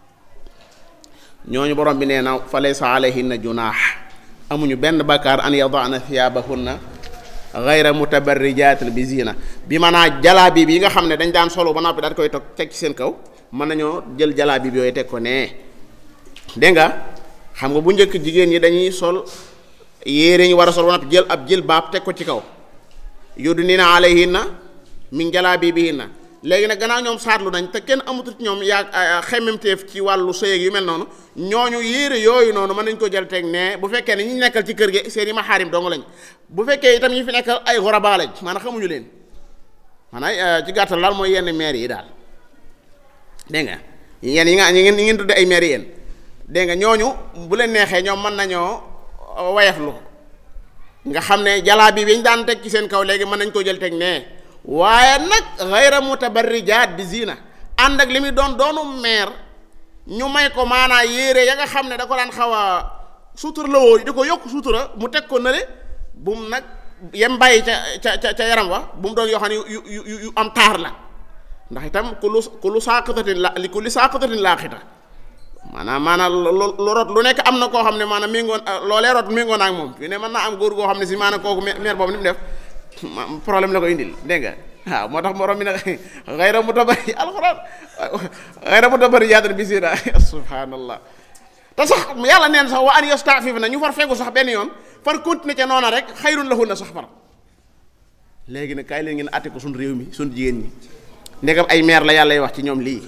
Speaker 1: ñooñu borom bi nee na fa laysa alayhinna junaax amuñu benn bakkaar an yadaana thiyaabahunna gayra mutabarrijaatin bi zina bi maanaa jalaabi bi yi nga xam ne dañ daan solo ba noppi daal koy toog teg ci seen kaw mën nañoo jël jalaabi bi yooyu teg ko nee dégg nga xam nga bu njëkk jigéen ñi dañuy sol yéere ñu war a sol ba noppi jël ab jël baab teg ko ci kaw yudnina alayhinna min jalaabi bihinna léegi nag gannaaw ñoom saatlu nañ te kenn amatul ci ñoom yaa xemmemteef ci wàllu sëy yu mel noonu ñooñu yére yooyu noonu mën nañ ko jël teg ne bu fekkee ne ñi nekkal ci kër gi seen i maxaarim dong lañ bu fekkee itam ñi fi nekkal ay xoraba lañ maanaam xamuñu leen maanaam ci gàttal daal mooy yenn maire yi daal dégg nga yéen yi nga ñi ngeen ñi ngeen tudde ay maire yéen dégg nga ñooñu bu leen neexee ñoom mën nañoo wayaflu nga xam ne jalaa bi biñ daan teg ci seen kaw léegi mën nañ ko jël teg ne waaye nag xayra mutabarrijaat bi zina ànd ak li muy doon doonu meer ñu may ko maanaa yére ya nga xam ne da ko daan xaw a sutura la woo di ko yokk sutura mu teg ko nële bu mu nag yem bàyyi ca ca ca yaram wa bu mu doon yoo xam ne yu yu yu am taar la ndax itam ku lu ku lu saaqatatin la li ku li saaqatatin laaxita maanaam maanaam lu rot lu nekk am na koo xam ne maanaam méngoon loolee rot méngoon ak moom fi ne mën naa am góor goo xam ne si maanaam kooku meer boobu ni mu def problème la ko indil dégg nga waaw moo tax morom mi nag xayra mutabari alxuraan xayra mutabari yaatan bi sina subhanallah te sax yàlla neen sax wa an yastafif na ñu far fegu sax benn yoon far continuer ca noona rek xayrun lahunna sax far léegi nag kaay leen ngeen àtte ko suñ réew mi suñ jigéen ñi ndegam ay maire la yàlla wax ci ñoom lii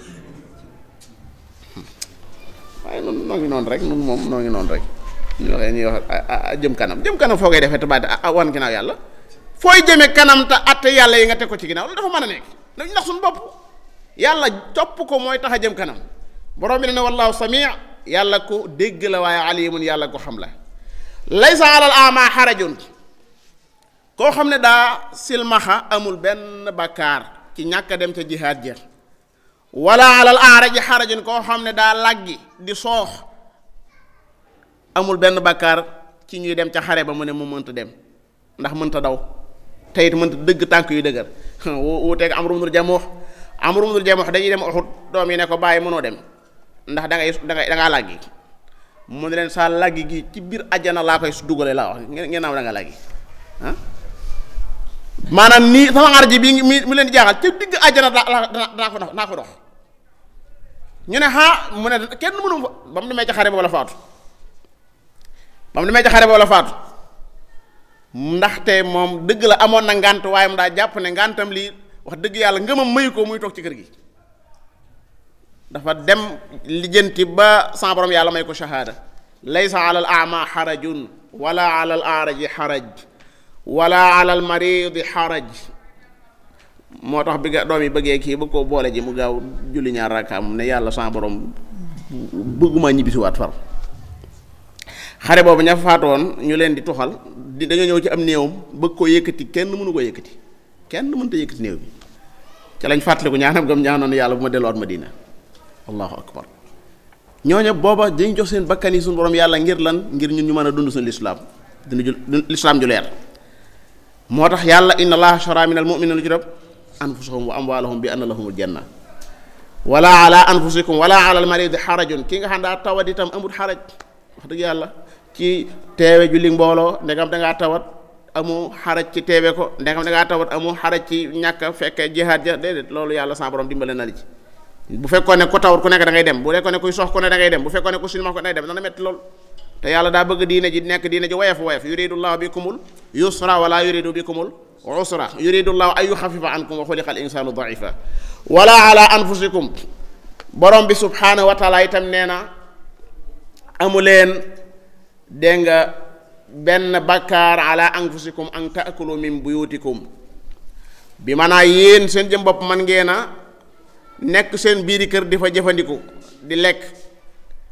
Speaker 1: waaye noonu noo ngi noonu rek nun moom noo ngi noonu rek ñu waxee ñuy wax jëm kanam jëm kanam foo koy defee te baat wan ginnaaw yàlla fooy jëme kanam te atte yàlla yi nga teg ko ci ginnaaw loolu dafa mën a nekk nañ ndax suñu bopp yàlla topp ko mooy tax a jëm kanam borom bi ne ne wallahu samii yàlla ko dégg la waaye alimun yàlla ko xam la laysa alal ama xarajun koo xam ne daa silmaxa amul benn bakkaar ci ñàkk a dem ca jihaad ja wala alal aaraji xarajun koo xam ne daa laggi di soox amul benn bakkaar ci ñuy dem ca xare ba mu ne mu mënta dem ndax mënta daw te it mënta dëgg tànk yu dëgër wuuteeg Amru ibnul Jamuh Amru ibnul Jamuh dañuy dem Uhud doom yi ne ko bàyyi mënoo dem ndax da ngay da ngay da ngaa làggi mu ne leen saa làggi gi ci biir àjjana laa koy dugale laa wax ngeen naaw da nga làggi ah maanaam nii sama ngar ji bi mi mi leen di jaaxal ca digg àjjana daa daa ko dox naa ko dox ñu ne ah mu ne kenn mënu ba mu demee ca xare boobu la faatu ba mu demee ca xare boobu la faatu ndaxte moom dëgg la amoon na ngànt waaye mu daa jàpp ne ngàntam lii wax dëgg yàlla ngëmam mayu ko muy toog ci kër gi dafa dem lijjanti ba sa borom yàlla may ko shahaada laysa ala al ama xarajun wala ala al aaraji xaraj wala ala al maridi xaraj moo tax bi nga doom yi bëggee kii bëgg koo boole ji mu gaaw julli ñaar rakkaam ne yàlla sa borom bëgguma ñibbisiwaat far xare boobu ña faatoon ñu leen di tuxal di dañoo ñëw ci am néewam bëgg koo yëkkati kenn mënu ko yëkkati kenn mënta yëkkati néew bi ca lañ fàttaliku ñaanam gam ñaanoon yàlla bu ma delluwaat Madina allahu akbar ñooñu booba dañ jox seen bakkan yi suñu borom yàlla ngir lan ngir ñun ñu mën a dund suñu lislaam dund ju lislaam ju leer moo tax yàlla inna allaha shara min al mu'minina lu ci def anfusahum wa amwalahum bi anna lahumul janna wala ala anfusikum wala ala al maridi xarajun ki nga xam daa tawat itam amul xaraj wax dëgg yàlla ci teewe julli mbooloo ndegam dangaa tawat amu xaraj ci teewe ko ndegam dangaa tawat amu xaraj ci ñàkk fekke jihaad ja déedéet loolu yàlla sa borom dimbale na li ci bu fekkoon ne ku tawat ku nekk da ngay dem bu fekkoon ne kuy sox ku ne da ngay dem bu fekkoon ne ku silmax ko da ngay dem dana metti lool te yàlla daa bëgg diine ji nekk diine ji woyof woyof yuridu llahu bikumul yusra wala yuridu bikumul usra yuridu llahu an yuxafifa ankum wa xuliqa al insanu daifa wala ala anfusikum borom bi subhanahu wa taala itam nee na amu leen dégg nga benn bakkaar ala anfusikum an taakulu min buyutikum bi maanaa yéen seen jëm bopp man ngeen a nekk seen biiri kër di fa jëfandiku di lekk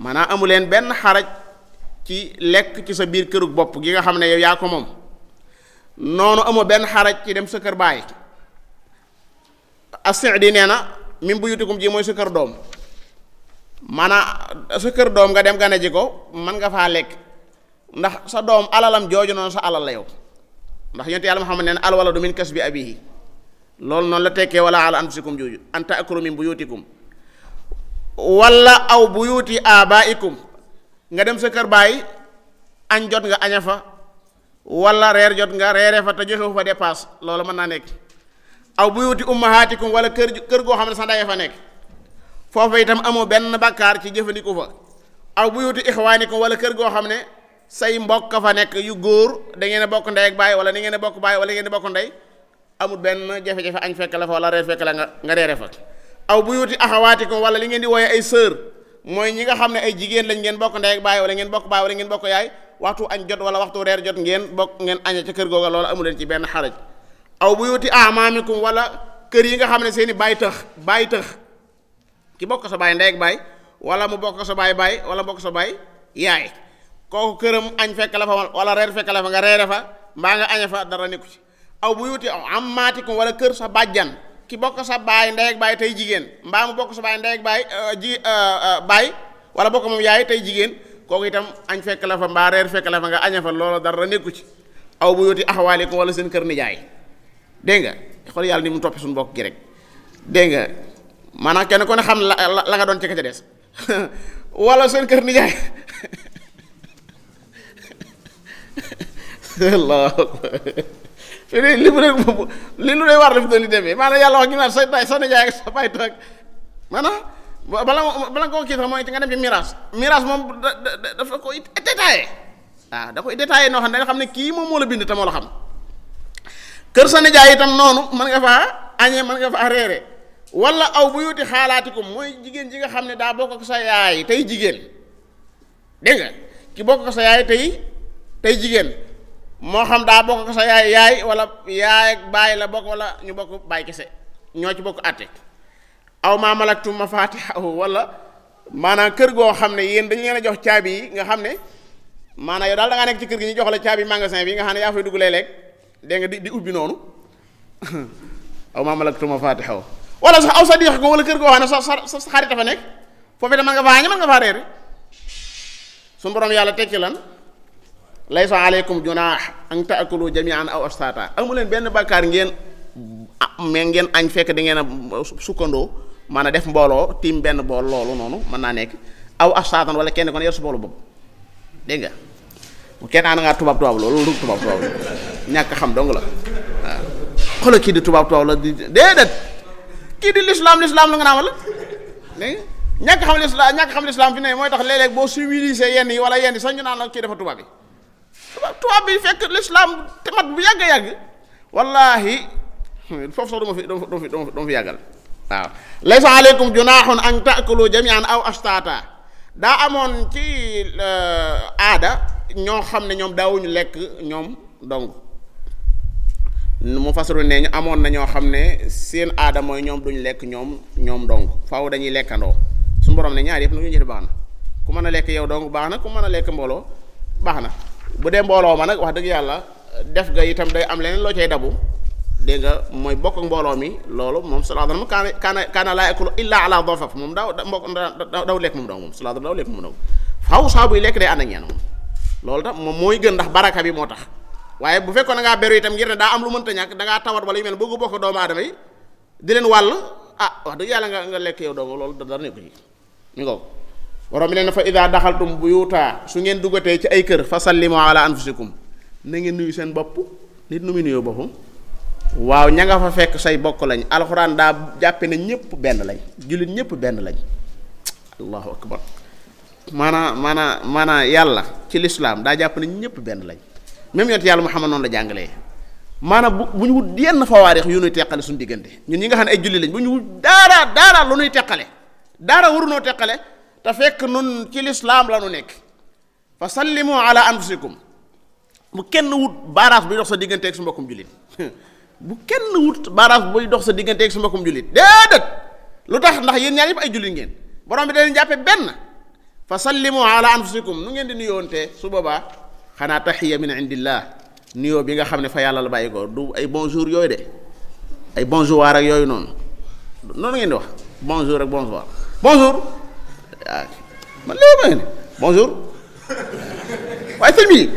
Speaker 1: maanaam amu leen benn xaraj ci lekk ci sa biir kërug bopp gi nga xam ne yow yaa ko moom noonu amoo benn xaraj ci dem sa kër baay as-Sa'di nee na min buyutikum ji mooy sa kër doom maanaam sa kër doom nga dem gane ji ko mën nga faa lekk ndax sa doom alalam jooju noonu sa alal la yow ndax yonent yàlla Muhammad nee na al waladu min kasbi abihi loolu noonu la tekkee wala ala anfusikum jooju an ta'kulu min buyutikum wala aw buyuti abaikum nga dem sa kër baay añ jot nga aña fa wala reer jot nga reere fa te joxewu fa dépasse loolu mën naa nekk aw buyuti ummahatikum wala kër kër goo xam ne sa ndey fa nekk foofu itam amoo benn bakkaar ci jëfandiku fa aw buyuti ixwaanikum wala kër goo xam ne say mbokk fa nekk yu góor da ngeen a bokk ndey ak baay wala da ngeen a bokk baay wala ngeen a bokk ndey amul benn jafe-jafe añ fekk la fa wala reer fekk la nga nga reere fa aw buyuti axawaatikum wala li ngeen di wooye ay sœur mooy ñi nga xam ne ay jigéen lañ ngeen bokk ndey ak baay wala ngeen bokk baay wala ngeen bokk yaay waxtu añ jot wala waxtu reer jot ngeen bokk ngeen aña ca kër googa loolu amu leen ci benn xaraj aw buyuti amaamikum wala kër yi nga xam ne seeni baay tëx baay tëx ki bokk sa baay ndey ak baay wala mu bokk sa baay baay wala bokk sa baay yaay kooku këram añ fekk la fa wala reer fekk la fa nga reere fa mbaa nga aña fa dara nekku ci aw buyuti ammaatikum wala kër sa bàjjan ki bokk sa baay ndey ak baay tey jigéen mbaa mu bokk sa baay ndey ak baay ji baay wala bokk moom yaay tey jigéen kooku itam añ fekk la fa mbaa reer fekk la fa nga aña fa loolu dara nekku ci aw buyuti axawaalikum wala seen kër nijaay dégg nga xool yàlla ni mu toppi suñu mbokk gi rek dégg nga maanaam kenn ku ne xam la la nga doon ci ka ca des wala seen kër nijaay li li mu ne li lu lay war la fi doon li demee maanaam yàlla wax gi naan sa sa nijaay ak sa baay toog maanaam bala bala nga koo kii sax mooy nga dem ci miraas miraas moom da da dafa koy détaillé waaw da koy détaillé noo xam ne nga xam ne kii moom moo la bind te moo la xam kër sa nijaay itam noonu mën nga faa añee mën nga faa reere wala aw bu yuti xaalaatikum mooy jigéen ji nga xam ne daa bokk ak sa yaay tey jigéen dégg nga ki bokk ak sa yaay tey tey jigéen moo xam daa bokk ak sa yaay yaay wala yaay ak baay la bokk wala ñu bokk baay kese ñoo ci bokk àtte aw maa malaktum mafaatihahu wala maanaam kër goo xam ne yéen dañu leen a jox caabi yi nga xam ne maanaam yow daal da ngaa nekk ci kër gi ñu jox la caabi magasin bi nga xam ne yaa fay dugg léeg-léeg dégg nga di di ubbi noonu aw maa malaktum mafaatihahu wala sax aw sa diix ko wala kër goo xam ne sa sa sa xarit dafa nekk foofu itam mën nga faa añe mën nga faa reere suñu borom yàlla tekki lan laysa aleykum junaax an taakulu jamian aw astata amu leen benn bàkkaar ngeen mais ngeen añ fekk da ngeen a sukkandoo maanaam def mbooloo tiim benn bool loolu noonu mën naa nekk aw astatan wala kenn kon yor su boolu boobu dégg nga bu kenn ànd ngaa tubaab tubaab loolu lu tubaab tubaab ñàkk xam dong la waaw xoolal kii di tubaab tubaab la di déedéet kii di lislaam lislaam la nga naa wala dégg nga ñàkk xam lislaam ñàkk xam lislaam fi ne mooy tax léeg-léeg boo civilisé yenn yi wala yenn yi sax ñu naan la kii dafa tubaab yi tubaab tubaab bi fekk lislaam te mat bu yàgg yàgg wallahi foofu sax duma fi duma fi duma fi yàggal waaw laysa aleykum junaaxun an taakulu jamian aw astata daa amoon ci aada ñoo xam ne ñoom daawuñu lekk ñoom dong mu fasaru ne ñu amoon na ñoo xam ne seen aada mooy ñoom duñ lekk ñoom ñoom dong faaw dañuy lekkandoo suñu borom ne ñaar yëpp na ñu jëf baax na ku mën a lekk yow dong baax na ku mën a lekk mbooloo baax na bu dee mbooloo ma nag wax dëgg yàlla def ga itam day am leneen loo cay dabu dégg nga mooy bokk ak mbooloo mi loolu moom sallallahu alayhi wa sallam kaana kaana laa yakulu illa ala dhafaf moom daaw mbokk daw lekk moom dong moom sallallahu alayhi wa sallam daw lekk moom dong faaw saa buy lekk day ànd ak ñeen moom loolu tax moom mooy gën ndax baraka bi moo tax waaye bu fekkoon da ngaa beru itam ngir ne daa am lu mënta ñàkk da ngaa tawat wala yu mel bëgg bokk doomu aadama yi di leen wàll ah wax dëgg yàlla nga nga lekk yow dong loolu dara nekku ci mi ngo borom bi ne fa ida daxaltum buyuta su ngeen duggatee ci ay kër fa sallimu ala anfusikum na ngeen nuyu seen bopp nit nu muy nuyoo boppam waaw ña nga fa fekk say bokk lañ alxuraan daa jàppe ne ñëpp benn lañ jullit ñëpp benn lañ allahu akbar maanaa maanaa maanaa yàlla ci lislaam daa jàpp ne ñëpp benn lañ même yonent yàlla Muhammad noonu la jàngalee maanaam bu bu ñu wut yenn fawaarix yu nuy teqale suñu diggante ñun ñi nga xam ne ay julli lañ bu ñu wut daara daara lu nuy teqale daara warunoo teqale te fekk nun ci lislaam la nu nekk fa sallimu ala anfusikum bu kenn wut baaraas buy dox sa digganteeg su mbokkum jullit bu kenn wut baaraas buy dox sa digganteeg su mbokkum jullit déedéet lu tax ndax yéen ñaar yëpp ay jullit ngeen borom bi da leen jàppe benn fa sallimu ala anfusikum nu ngeen di nuyoonte su boobaa xanaa taxiya min indillah nuyoo bi nga xam ne fa yàlla la bàyyi ko du ay bonjour yooyu de ay bonjour ak yooyu noonu noonu ngeen di wax bonjour ak bonsoir bonjour waaw man léegi ma ne bonjour waaye sëñ bi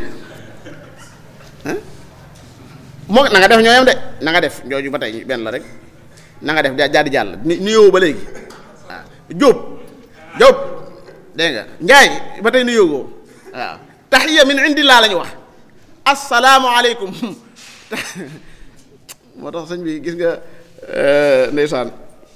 Speaker 1: moo na nga def ñooyam de na nga def njooju ba tey benn la rek na nga def jaa di jàll nuyoo ba léegi waaw Jóob Jóob dégg nga Njaay ba tey nuyoo ko waaw taxiya min indillah la ñu wax asalaamualeykum moo tax sëñ bi gis nga ndeysaan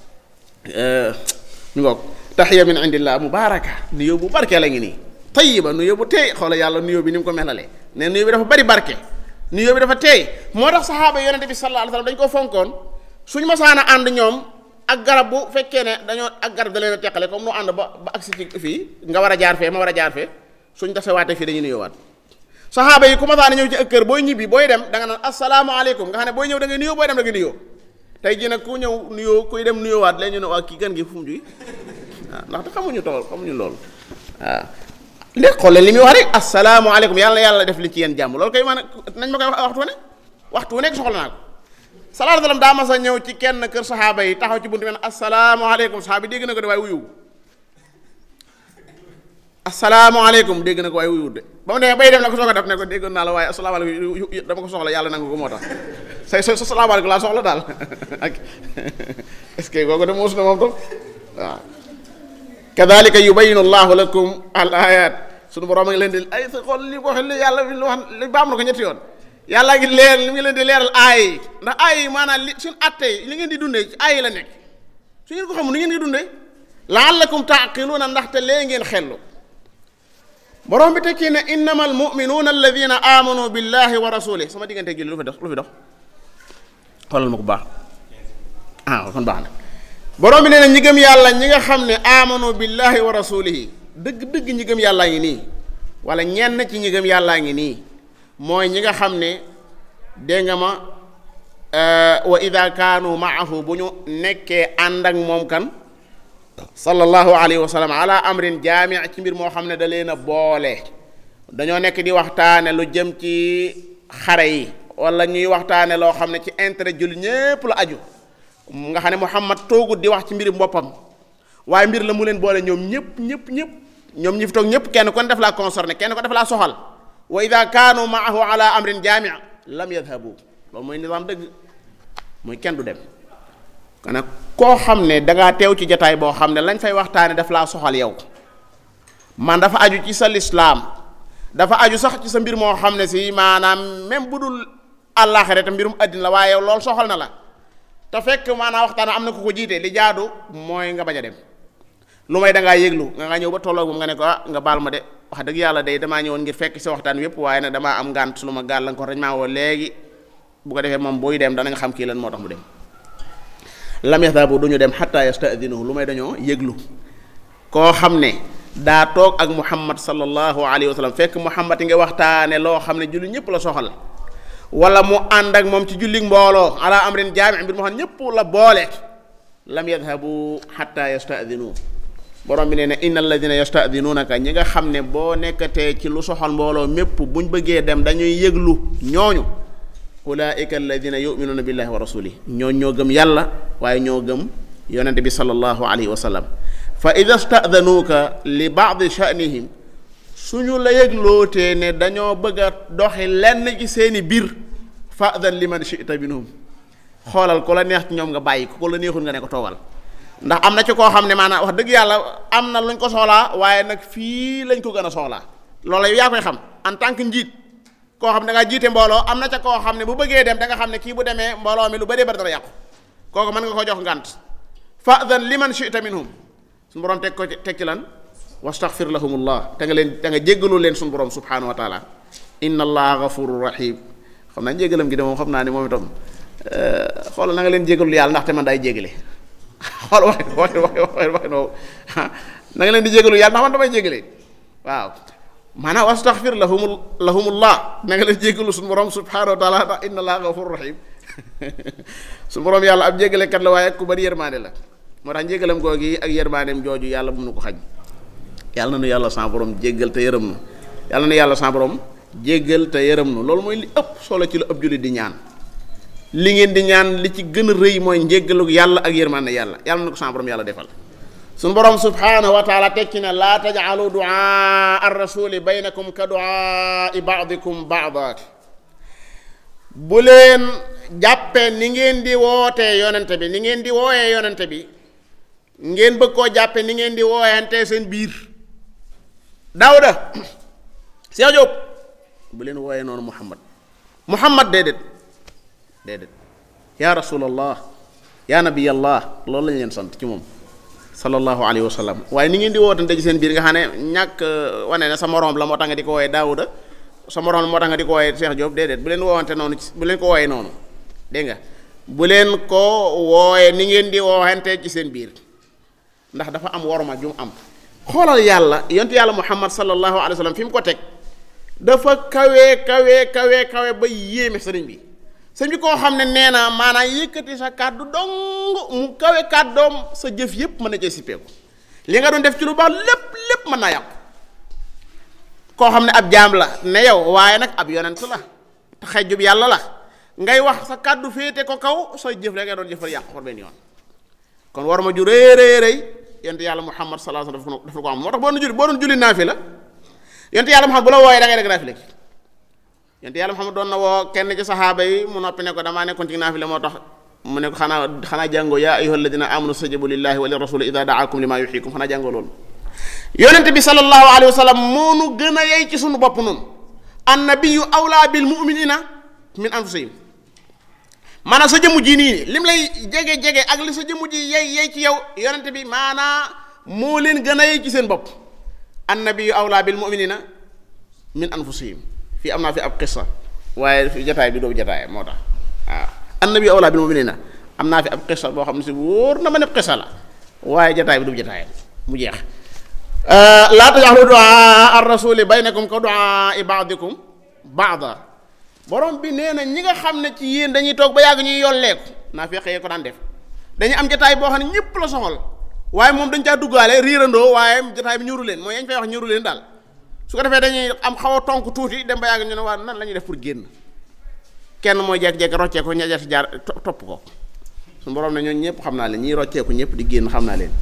Speaker 1: ñu ngoog taxiya min indillah mubaraka nuyoo bu barke la ngi nii tayiba nuyoo bu teey xoola yàlla nuyoo bi ni mu ko melalee ne nuyoo bi dafa bari barke nuyoo bi dafa teey moo tax saxaaba yonente bi sallallahu alayhi wasallam dañu ko fonkoon suñu masaana ànd ñoom ak garab bu fekkee ne dañoo ak garab da leen a teqale comme nu ànd ba ba agsi ci fii nga war a jaar fee ma war a jaar fee suñ tasewaatee fii dañuy nuyoowaat saxaaba yi ku masaana ñëw ci ak kër booy ñibbi booy dem da nga naan asalaamaaleykum nga xam ne booy ñëw da ngay nuyoo booy dem da ngay nuyoo tey jii nag ku ñëw nuyoo kuy dem nuyoowaat léegi ñu ne waa kii gan gi fu mu juy waaw ndaxte xamuñu tool xamuñu loolu waaw léegi xoolal li muy wax rek asalaamaaleykum yàlla na yàlla def li ci yéen jàmm loolu koy maanaam nañ ma koy wax waxtu wu ne waxtu wu nekk soxla naa ko sallallahu alayhi wasallam daa mas a ñëw ci kenn kër saxaaba yi taxaw ci buntu bi ne asalaamaaleykum saxaaba yi dégg na ko de waaye wuyu asalaamaaleykum dégg na ko waaye wuyuwut de ba mu demee bay dem na ko soog a def ne ko déggoon naa la waaye asalaamaaleykum dama ko soxla yàlla nangu ko moo tax say sa salaamaaleykum laa soxla daal ak est ce que kooku de muus na moom tam waaw kadalika yubayinu allahu lakum al ayat suñu borom a ngi leen di ay sa xool li ko waxee yàlla li wax li baam na ko ñetti yoon yàlla ngi leer li ngi leen di leeral aay yi ndax aay yi maanaam li suñu atte yi li ngeen di dundee ci aay yi la nekk su ngeen ko xamul ni ngeen di dundee laallakum taaqiluuna ndaxte lee ngeen xellu borom bi tekki ne innama almuminuuna alladina amanu billahi wa rasulih sama diggante julli lu fi dox lu fi dox xoolal ma ko baax ah kon baax na borom bi nee na ñi gëm yàlla ñi nga xam ne amanu billahi wa rasulihi dëgg-dëgg ñi gëm yàllaa ngi nii wala ñenn ci ñi gëm yàllaa ngi nii mooy ñi nga xam ne dégg nga ma wa ida kaanu maahu bu ñu nekkee ànd ak moom kan sallallahu alayhi wa sallam ala amrin jaami ci mbir moo xam ne da leen a boole dañoo nekk di waxtaane lu jëm ci xare yi wala ñuy waxtaane loo xam ne ci intérêt jullit ñépp la aju nga xam ne Muhammad toogut di wax ci mbiri boppam waaye mbir la mu leen boole ñoom ñëpp ñëpp ñëpp ñoom ñi fi toog ñëpp kenn kon def laa concerné kenn ko def laa soxal wa ida kaanu maahu ala amrin jaami lam yadhabu loolu mooy nizaam dëgg mooy kenn du dem kon nag koo xam ne dangaa teew ci jataay boo xam ne lañ fay waxtaane daf laa soxal yow man dafa aju ci sa lislaam dafa aju sax ci sa mbir moo xam ne si maanaam même bu dul àllaaxira te mbirum àddina la waaye yow loolu soxal na la te fekk maanaam waxtaan am na ku ko jiite li jaadu mooy nga bañ a dem lu may dangaa yëglu nga nga ñëw ba tolloog moom nga ne ko ah nga baal ma de wax dëgg yàlla day damaa ñëwoon ngir fekk sa waxtaan wépp waaye nag damaa am ngànt lu ma gàllankoor dañ maa woo léegi bu ko defee moom booy dem danañ xam kii lan moo tax mu dem lam yahdabu du ñu dem xatta yastadinuhu lu may dañoo yëglu koo xam ne daa toog ak muhammad sallallahu alayhi wa sallam fekk muhammad yi nga waxtaane loo xam ne julli ñëpp la soxal wala mu ànd ak moom ci julli mbooloo ala amrin jaami mbir moo xam ñëpp la boole lam yadhabu xatta yastadinu borom bi nee na inna alladina yastadinunaka ñi nga xam ne boo nekkatee ci lu soxal mbooloo mépp buñ bëggee dem dañuy yëglu ñooñu ulaika alladina yuminuuna billahi wa rasulih ñoo ñoo gëm yàlla waaye ñoo gëm yonente bi sallallahu alayhi wa sallam fa ida stadanuuka li baadi shanihim suñu la yëglootee ne dañoo bëgg a doxi lenn ci seeni biir fadan liman shita minhum xoolal ku la neex ci ñoom nga bàyyi ko ku la neexul nga ne ko toogal ndax am na ci koo xam ne maanaam wax dëgg yàlla am na luñ ko soxlaa waaye nag fii lañ ko gën a soxlaa loola yow yaa koy xam en tant que njiit koo xam ne da ngaa jiite mbooloo am na ca koo xam ne bu bëggee dem da nga xam ne kii bu demee mbooloo mi lu bëree bëri dara yàqu kooku mën nga ko jox ngànt fadan liman shita minhum suñu borom teg ko teg ci lan wastaghfir lahumullah te nga leen te nga jéggalu leen suñu borom subhanahu wa taala inna allaha ghafurur rahim xam naa jéggalam gi de moom xam naa ni moom itam xoolal na nga leen jéggalu yàlla ndaxte man daay jéggale xool wax wax wax wax no na nga leen di jéggalu yàlla ndax man damay jéggale waaw maanaam wastaghfir lahum lahumullah na nga leen jéggalu suñu borom subhanahu wa taala ndax inna allaha ghafurur rahim suñu borom yàlla ab jéggalekat la waaye ku bari yërmaande la moo tax njégalam googi ak yërmaaneem jooju yàlla bu nu ko xañ yàlla na nu yàlla sa borom jéggal te yërëm nu yàlla na yàlla sa borom jéggal te yërëm nu loolu mooy li ëpp solo ci lu ëpp jullit di ñaan li ngeen di ñaan li ci gën a rëy mooy njéggalu yàlla ak yërmande yàlla yàlla na ko sa borom yàlla defal suñu borom subhanahu wa taala tekki ne laa tajcalu duaa ar rasuli baynakum ka duaa baadikum baada bu leen jàppee ni ngeen di wootee yonente bi ni ngeen di wooyee yonente bi ngeen bëgg koo jàppe ni ngeen di wooyante seen biir daawuda Cheikh Diop bu leen wooyee noonu muhammad muhammad déedéet déedéet yaa rasulallah yaa nabiyallah loolu lañ leen sant ci moom sallallahu alayhi wa sallam waaye ni ngeen di wootante ci seen biir nga xam ne ñàkk wane ne sa morom la moo tax nga di ko wooyee daawuda sa morom la moo tax nga di ko wooyee Cheikh Diop déedéet bu leen woowante noonu bu leen ko wooyee noonu dégg nga bu leen ko wooyee ni ngeen di woowante ci seen biir ndax dafa am worma ju mu am xoolal yàlla yontu yàlla muhammad sallallahu alayhi wa sallam fi mu ko teg dafa kawe kawe kawe kawe ba yéeme sëriñ bi sëriñ bi koo xam ne nee na maanaam yëkkati sa kàddu dong mu kawe kàddoom sa jëf yépp mën na cee sippeeku li nga doon def ci lu baax lépp lépp mën naa yàqu koo xam ne ab jaam la ne yow waaye nag ab yonent la te xejjub yàlla la ngay wax sa kàddu féete ko kaw sa jëf rek nga doon jëfal yàqu ko benn yoon kon war ma ju rëy rëy rëy yonent yàlla muhammad sallallahu alayhi wasallam dafa ko am moo tax boo doon julli boo doon julli naafi la yonent yàlla muhammad bu la wooyee da ngay def naafi la yonent yàlla muhammad doon na woo kenn ci saxaaba yi mu noppi ne ko damaa nekkoon ci naafi la moo tax mu ne ko xanaa xanaa jàngoo yaa ayyuha alladina amanu stajibu lillahi wa li rasuli ida daakum lima yuxiikum xanaa jàngoo loolu yonent bi sallallahu alayhi wa sallam moo nu gën a yey ci sunu bopp noonu annabiyu awlaa bil muminina min anfusihim maanaam sa jëmm ji nii lim lay jege jege ak li sa jëmm ji yey yey ci yow yonent bi maanaa moo leen gën a yey ci seen bopp annabiyu awlaa bil muminina min anfusihim fii am naa fi ab qissa waaye fi jataay bi doobu jataay moo tax waaw annabiyu awlaa bil muminina am naa fi ab qissa boo xam ne si wóor na ma ne qissa la waaye jataay bi doobu jataay mu jeex laa tajaxlu duaa ar rasuli baynakum ka duaa baadikum baada borom bi nee na ñi nga xam ne ci yéen dañuy toog ba yàgg ñuy yolleeku naa feqee ko daan def dañuy am jataay boo xam ne ñëpp la soxal waaye moom dañ caa duggaale riirandoo waaye jataay bi ñuru leen mooy yañ fay wax ñuru leen daal su ko defee dañuy am xaw a tonk tuuti dem ba yàgg ñu ne waa nan la ñuy def pour génn kenn mooy jekk-jekk rocceeku ña si jaar topp ko su borom ne ñooñu ñëpp xam naa leen ñiy rocceeku ñëpp di génn xam naa leen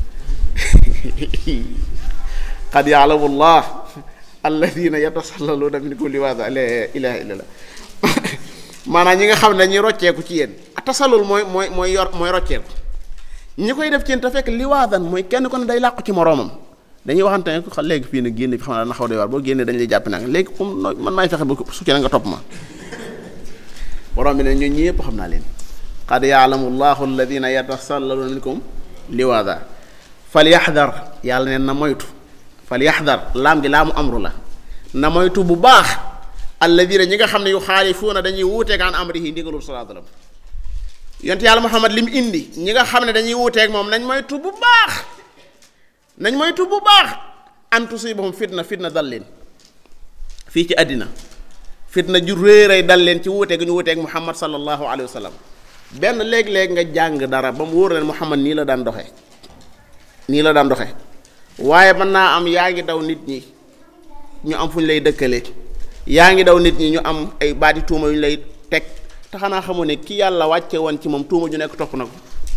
Speaker 1: qad yaalamu llah alladina yatasallaluuna min kulli waada la ilaha illa allah maanaam ñi nga xam ne dañuy rocceeku ci yéen tasallul mooy mooy mooy yor mooy rocceeku ñi koy def ci yéen te fekk liwaadan mooy kenn ko ne day làqu ci moroomam dañuy waxante ne ko léegi fii ne génn fi xam naa na xaw doy waar boo génnee dañu lay jàpp nag léegi comme man maay fexe ba su ci na nga topp ma borom bi ne ñun ñi yëpp xam naa leen qad yaalamu llahu alladina yatasallaluuna minkum liwaada falyaxdar yàlla neen na moytu falyaxdar laam gi laamu amru la na moytu bu baax alladina ñi nga xam ne yu xaalifuuna dañuy wuuteeg an amrihi ndigalul salaa sallam yonent yàlla muhammad li mu indi ñi nga xam ne dañuy wuuteeg moom nañ moytu bu baax nañ moytu bu baax an tusibahum fitna fitna dal leen fii ci àddina fitna ju réeray dal leen ci wuuteeg ñu wuuteeg muhammad sallallahu alayhi wa sallam benn léeg-léeg nga jàng dara ba mu wóor leen muhammad nii la daan doxe nii la daan doxe waaye mën naa am yaa ngi daw nit ñi ñu am fu ñu lay dëkkale yaa ngi daw nit ñi ñu am ay baati tuuma yu ñu lay teg te xanaa xamu ne ki yàlla wàcce woon ci moom tuuma ju nekk topp na ko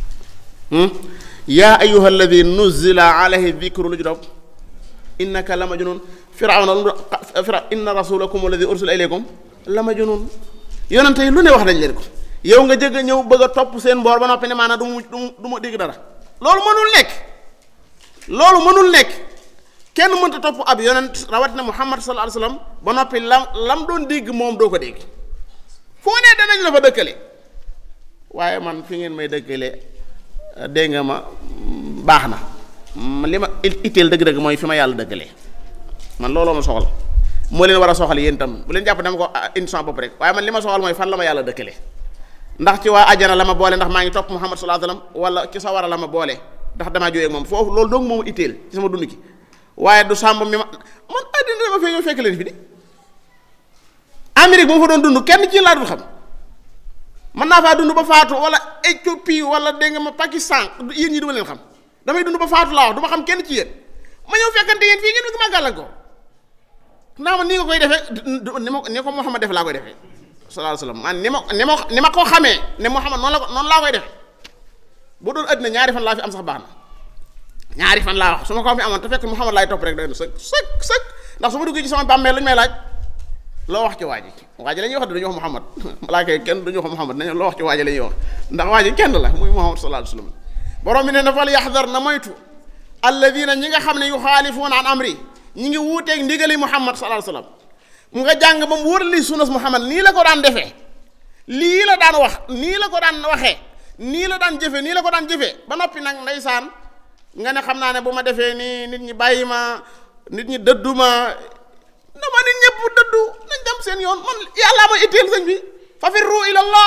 Speaker 1: yaa ayuha alladi nuzila alayhi dikru lu ju dob innaka la majnun firawna lu fira inna rasulakum alladi ursila ilaykum la majnun yonente yi lu ne wax nañ leen ko yow nga jëgg ñëw bëgg a topp seen mboor ba noppi ne maanaam du mu du ma dégg dara loolu mënul nekk loolu mënul nekk kenn mënta topp ab yonent rawatina muhammad sallallahu alayhi wasallam ba noppi lam lam doon dégg moom doo ko dégg foo ne danañ la fa dëkkale waaye man fi ngeen may dëkkale dégg nga ma baax na li ma itteel dëgg-dëgg mooy fi ma yàlla dëkkale man looloo ma soxal moo leen war a soxal yéen tam bu leen jàpp dama ko indi sama bopp rek waaye man li ma soxal mooy fan la ma yàlla dëkkale ndax ci waa ajana la ma boole ndax maa ngi topp muhammad sallallahu alayhi wasallam wala ci sawara la ma boole ndax damaa jógee ak moom foofu loolu dong moomu itteel ci sama dund ki waaye du sàmb mi ma man àddina dama fee ñëw fekk leen fi di Amérique bu ma fa doon dund kenn ci laa dul xam mën naa faa dund ba faatu wala Éthiopie wala dégg nga ma Pakistan yéen ñi duma leen xam damay dund ba faatu laa wax du ma xam kenn ci yéen ma ñëw fekkante yéen fii ngeen bëgg maa gàllankoor naa ma nii nga koy defee ni ma ni ko Muhammad def laa koy defee sallallahu alayhi wasallam man ni ma ni ma ni ma ko xamee ne Muhammad noonu la ko noonu laa koy defee bu doon àddina ñaari fan laa fi am sax baax na ñaari fan laa wax su ma ko fi amoon te fekk Muhammad laay topp rek doy na sëkk sëkk sëkk ndax su ma duggee ci sama bàmmeel lu ñu may laaj loo wax ci waa ji waa ji la ñuy wax dañuy wax Muhammad malaaka yi kenn duñu wax Muhammad nañu loo wax ci waa ji la ñuy wax ndax waa ji kenn la muy Muhammad sallallahu alayhi wasallam borom bi ne na fal yaxdar na moytu alladina ñi nga xam ne yuxaalifuuna an amri ñi ngi wuuteeg ndigali Muhammad sallallahu alayhi wasallam mu nga jàng ba mu wóor li sunnas Muhammad nii la ko daan defee lii la daan wax nii la ko daan waxee nii la daan jëfe nii la ko daan jëfee ba noppi nag ndeysaan nga ne xam naa ne bu ma defee nii nit ñi bàyyi ma nit ñi dëddu ma dama nit ñëpp dëddu nañ dem seen yoon man yàllaa ma itteel sëñ bi fa firru ilallah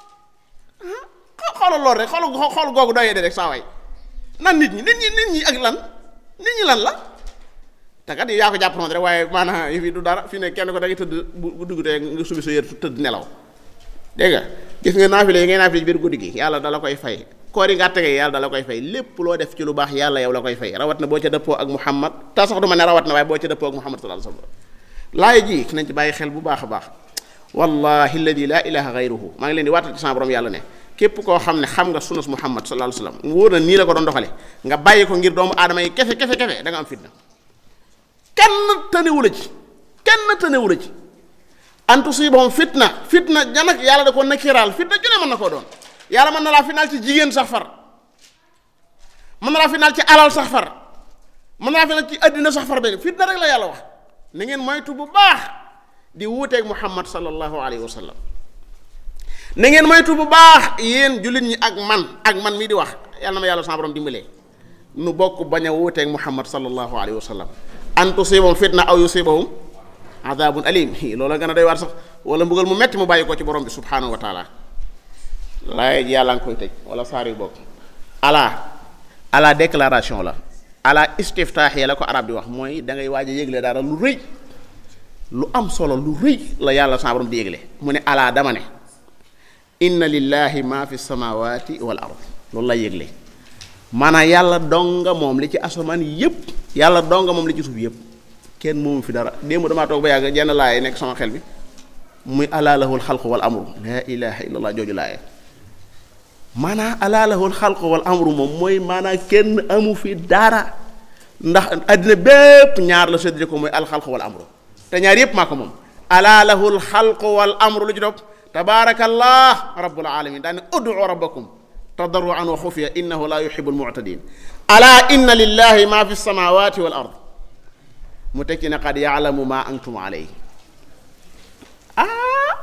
Speaker 1: xoolal lool rek xool xool googu doyee de rek saa waay nan nit ñi nit ñi nit ñi ak lan nit ñi lan la te kat yaa ko jàpp noonu rek waaye maanaam yi fi du dara fi ne kenn ko da ngay tëdd bu dugg tee nga subi sa yër tëdd nelaw dégg nga gis nga naafile yi ngay naafile ci biir guddi gi yàlla dala koy fay koor yi nga tege yàlla dala koy fay lépp loo def ci lu baax yàlla yow la koy fay rawat na boo ca dëppoo ak Muhammad te sax du ma ne rawat na waaye boo ca dëppoo ak Muhammad sallallahu alayhi wasallam laay ji nañ ci bàyyi xel bu baax a baax wallahi alladi laa ilaha gayruhu maa ngi leen di waatal ci sama borom yàlla ne képp koo xam ne xam nga sunnas Muhammad sallallahu alayhi wasallam mu wóor na nii la ko doon doxale nga bàyyi ko ngir doomu aadama yi kefe kefe kefe da nga am fitna kenn tënewu la ci kenn tënewu la ci an tusibahum fitna fitna janak yàlla da ko nakiraal fitna ju ne mën na koo doon yàlla mën na laa finaal ci jigéen sax far mën na laa finaal ci alal sax far mën na laa finaal ci àddina sax far benn fitna rek la yàlla wax na ngeen moytu bu baax di wuuteeg muhammad sallallahu alayhi wa sallam na ngeen moytu bu baax yéen jullit ñi ak man ak man mii di wax yàlla na ma yàlla sama borom dimbalee nu bokk bañ a wuuteeg muhammad sallallahu alayhi wa sallam an tusibahum fitna aw yusibahum adabun alim loola gën a doy waar sax wala mbugal mu metti mu bàyyi ko ci borom bi subhanahu wa taala laay ji yàlla nga koy tëj wala saar yu bokk ala ala déclaration la ala istiftaax ya la ko arab di wax mooy da ngay waaj a yégle dara lu rëy lu am solo lu rëy la yàlla sa borom di yégle mu ne ala dama ne inna lillahi ma fi samawati wal ard loolu la yégle maanaam yàlla donga moom li ci asamaan yépp yàlla donga moom li ci suuf yépp kenn moomu fi dara démb damaa toog ba yàgg jenn laaye nekk sama xel bi muy ala lahul xalqu wal amru laa ilaha illallah jooju laaye maanaam ala lahul xalqu wal amru moom mooy maanaam kenn amu fi dara ndax àddina bépp ñaar la séddale ko mooy alxalqu wal amru te ñaar yépp maa ko moom ala lahul xalqu wal amru lu ci topp tabaarakallah rabbul alamin daane ud'u rabbakum tadarruan wa xufiya innahu la yuhibu almu'tadin ala inna lillahi ma fi samawati wal ard mu tekki ne qad yaalamu ma antum alayhi ah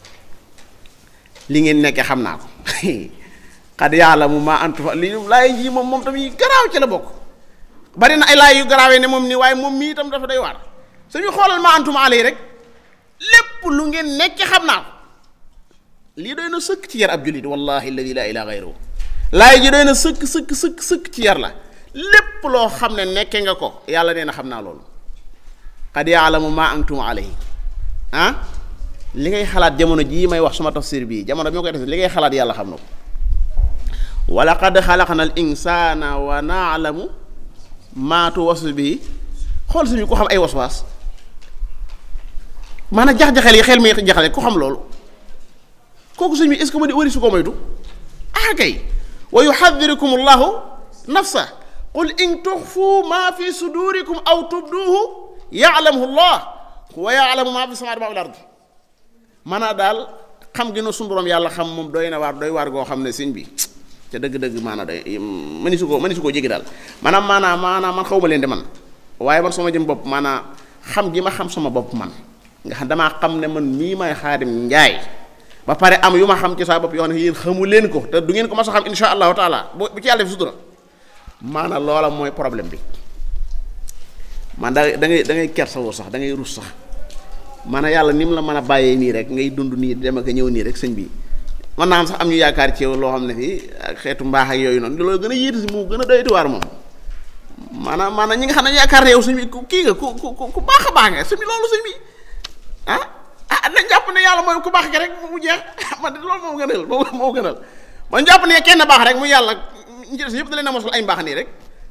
Speaker 1: li ngeen nekke xam naa ko qad yaalamu ma antum li laay ji moom moom tamit garaaw ci la bokk bari na ay laay yu garaawee ne moom nii waaye moom mii itam dafa doy waar suñu xoolal ma antum alayhi rek lépp lu ngeen nekke xam naa ko lii doy na sëkk ci yar ab jullit wallahi alladi la ilaha gayruhu laay ji doy na sëkk sëkk sëkk sëkk ci yar la lépp loo xam ne nekke nga ko yàlla nee na xam naa loolu qad yaalamu ma antum alayhi ah li ngay xalaat jamono jii may wax suma tafsir bii jamono bi ma koy def li ngay xalaat yàlla xam na ko wa laqad xalaqna al insana wa naalamu maa tuwaswisu bihi xool suñu ko xam ay waswaas maanaam jax-jaxel yi xel mi jaxale ku xam loolu kooku suñu est-ce que ma di wari su ko moytu ah kay wa yuxadirukum allahu nafsa qul in tuxfu ma fi sudurikum aw tubduhu yaalamuhu llah wa yaalamu ma fi samaati ma fi l-ard maanaam daal xam gi no suñu borom yàlla xam moom doy na waar doy waar goo xam ne sëñ bi ca dëgg-dëgg maanaam doy mëni su ko mëni su koo jéggi daal maanaam maanaam maanaam man xaw ma leen de man waaye man sama jëm bopp maanaam xam gi ma xam sama bopp man nga xam damaa xam ne man mii may xaadim njaay ba pare am yu ma xam ci saa bopp yoo xam ne yéen xamu leen ko te du ngeen ko mas a xam insha allahu taala bu ci yàlla def sutura maanaam loola mooy problème bi man da da ngay da ngay kersawoo sax da ngay rus sax maanaam yàlla ni mu la mën a bàyyee nii rek ngay dund nii dem ak ñëw nii rek sëñ bi mën naa am sax am ñu yaakaar ci yow loo xam ne fii ak xeetu mbaax ak yooyu noonu loolu gën a yéeti si mu gën a doyati waar moom maanaam maanaam ñi nga xam ne yaakaar ne yow sëñ bi ku kii nga ku ku ku baax a baax nga sëñ bi loolu sëñ bi ah ah nañ jàpp ne yàlla mooy ku baax ki rek mu jeex man de loolu moo gënal moo moo gënal man jàpp ne kenn baax rek mu yàlla ñu ci des yëpp da leen a mosal ay mbaax nii rek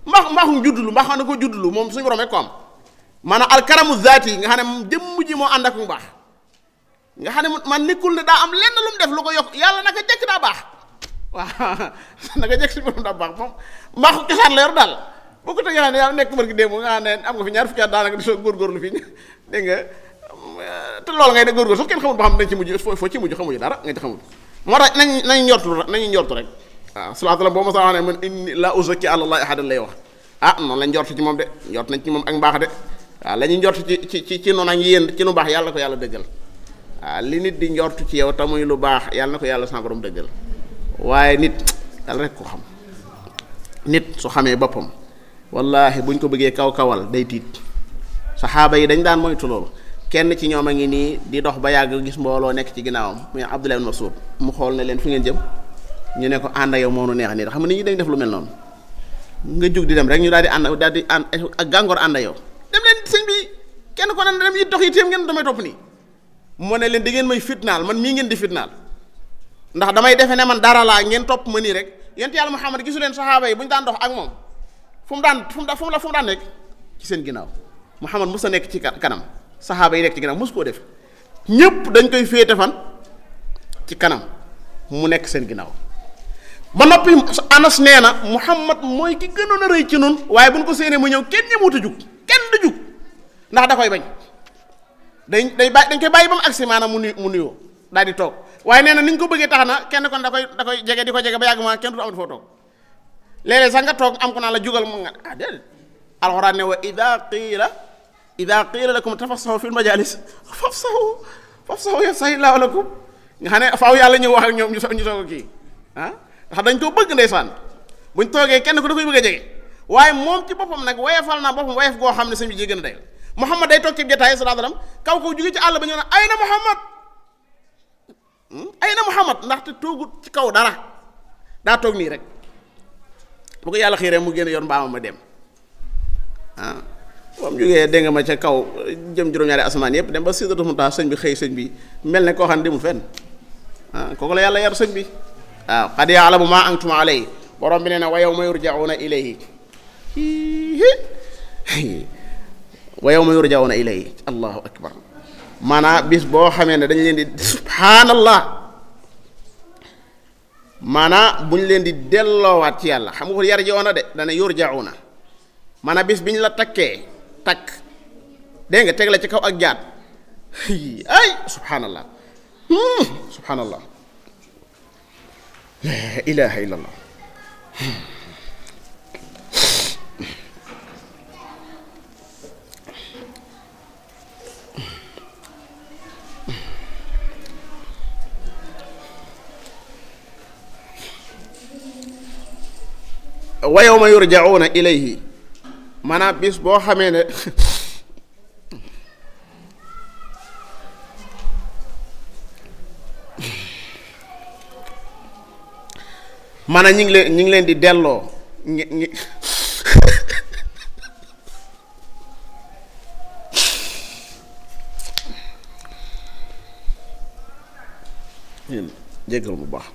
Speaker 1: mbaax mbaaxum juddulu mbaax na ko juddulu moom suñu borom rek ko am maanaam alkaramu zaati yi nga xam ne moom jëmm ji moo ànd ak mu baax nga xam ne man nekkul ne daa am lenn lu mu def lu ko yokk yàlla naka jekk daa baax waaw naka jekk suñu borom daa baax moom mbaaxu cosaan la yor daal boo ko tegee xam ne yàlla nekk barki démb nga xam ne am nga fi ñaar fukki at daanaka di soo góorgóorlu fi dégg nga te loolu ngay de góorgóor sax kenn xamul ba xam dañ ci mujj foo foo ci mujj xamuñu dara nga ci xamul moo tax nañ nañu njortu nañu njortu rek waaw salaatu la boo ma sax wax ne man inni la uzakki ala allahi ahadan lay wax ah noonu lañ njort ci moom de njort nañ ci moom ak mbaax de waaw la ñuy njort ci ci ci ci noonu ak yéen ci lu baax yàlla ko yàlla dëggal waaw li nit di njort ci yow tamuy lu baax yàlla na ko yàlla sa borom dëggal waaye nit yàlla rek ko xam nit su xamee boppam wallahi buñ ko bëggee kaw kawal day tiit saxaaba yi dañ daan moytu loolu kenn ci ñoom a ngi nii di dox ba yàgg gis mbooloo nekk ci ginnaawam muy Abdullah ibn Mas'ud mu xool ne leen fu ngeen jëm ñu ne ko ànd ak yow moo nu neex nii xam nga nit ñi dañ def lu mel noonu nga jug di dem rek ñu daal di ànd daal di ànd ak gàngoor ànd ak yow dem leen sëñ bi kenn ko ne dem yi dox yi téem ngeen damay topp nii mu ne leen di ngeen may fitnaal man mii ngeen di fitnaal ndax damay defe ne man dara laa ngeen topp ma nii rek yent yàlla Muhammad gisu leen saxaaba yi bu ñu daan dox ak moom fu mu daan fu mu daan fu mu la fu mu daan nekk ci seen ginnaaw Muhammad mos a nekk ci kanam saxaaba yi nekk ci ginnaaw mos koo def ñëpp dañ koy féete fan ci kanam mu nekk seen ginnaaw ba noppi Anas nee na Muhammad mooy ki gënoon a rëy ci nun waaye bu ñu ko séenee mu ñëw kenn ñëwut a jug kenn du jug ndax da koy bañ dañ day bàyyi dañ koy bàyyi ba mu agsi maanaam mu nuyu mu nuyoo daal di toog waaye nee na ni ñu ko bëggee tax na kenn kon da koy da koy jege di ko jege ba yàgg ma kenn du amati foo toog léeg-léeg sax nga toog am ko naa la jugal mu nga ah déedéet alxuraan ne wa ida qiila ida qiila lakum tafassahu fil majalis fafsahu fafsahu yafsahu llaahu lakum nga xam ne faaw yàlla ñëw wax ak ñoom ñu soog ñu soog a kii ah ndax dañ koo bëgg ndeysaan buñ toogee kenn ku da koy bëgg a jege waaye moom ci boppam nag wayefal naa boppam wayef goo xam ne sëñ bi jéggi na day Muhammad day toog ci jotaay sallallahu alayhi wasallam kaw kaw jóge ci àll ba ñu ne ay na Muhammad ay na Muhammad ndaxte toogut ci kaw dara daa toog nii rek bu ko yàlla xiiree mu génn yoon mbaamam ma dem ah moom jógee dégg nga ma ca kaw jëm juróom-ñaari asamaan yëpp dem ba Sidratul Muntaha sëñ bi xëy sëñ bi mel ne koo xam ne demul fenn ah kooku la yàlla yar sëñ bi waaw qad ya'lamu ma antum alayhi borom bi nee na wa yawma yurja'una ilayhi wa yawma yurja'una ilayhi allahu akbar maanaam bis boo xamee ne dañ leen di subhaanallah maanaam bu ñu leen di delloowaat ci yàlla xam nga ko yarji'una de dana yurja'una maanaam bis bi ñu la takkee takk dégg nga teg la ci kaw ak jaat ay subhaanallah subhaanallah la ilaha illallah wa yawma yurja'una ilayhi maanaam bis boo xamee ne maanaam ñi ngi leen ñi ngi leen di delloo ñi ñi jéggal bu baax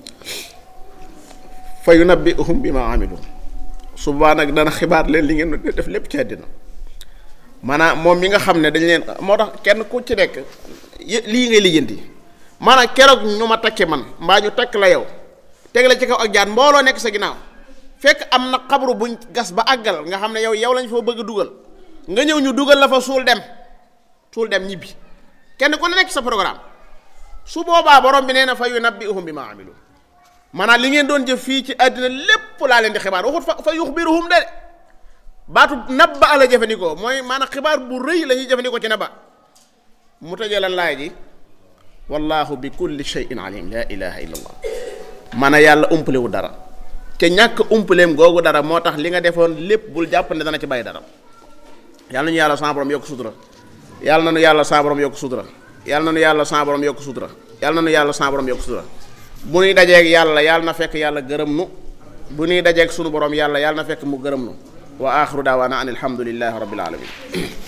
Speaker 1: fa yunabbi'uhum bima amilu subaa nag dana xibaar leen li ngeen def lépp ci àddina maanaam moom mi nga xam ne dañ leen moo tax kenn ku ci nekk lii ngay lijjanti maanaam keroog ñu ma takke man mbaa ñu takk la yow teg la ci kaw ak jaan mbooloo nekk sa ginnaaw fekk am na xabru buñ gas ba àggal nga xam ne yow yow lañ fa bëgg a dugal nga ñëw ñu dugal la fa suul dem suul dem ñibbi kenn ku ne nekk sa programme su boobaa borom bi nee na fa yunabbi'uhum bima amilu maanaam li ngeen doon jëf fii ci àddina lépp laa leen di xibaar waxut fa fa yuxbiruhum de baatu nabba la jëfandikoo mooy maanaam xibaar bu rëy la ñuy jëfandikoo ci nabba mu tëjee lan laay ji wallahu bi kulli shay'in alim la ilaha illa allah maanaam yàlla umpalewu dara te ñàkk umpaleem googu dara moo tax li nga defoon lépp bul jàpp ne dana ci bàyyi dara yàlla nañu yàlla sa borom yokk sutura yàlla na nu yàlla sa borom yokk sutura yàlla na nu yàlla sa borom yokk sutura yàlla na nu yàlla sa borom yokk sutura bu nuy dajeeg yàlla yàlla na fekk yàlla gërëm nu bu nuy dajeeg sunu borom yàlla yàlla na fekk mu gërëm nu wa axiru daawaana an alhamdulillahi rabbil alamin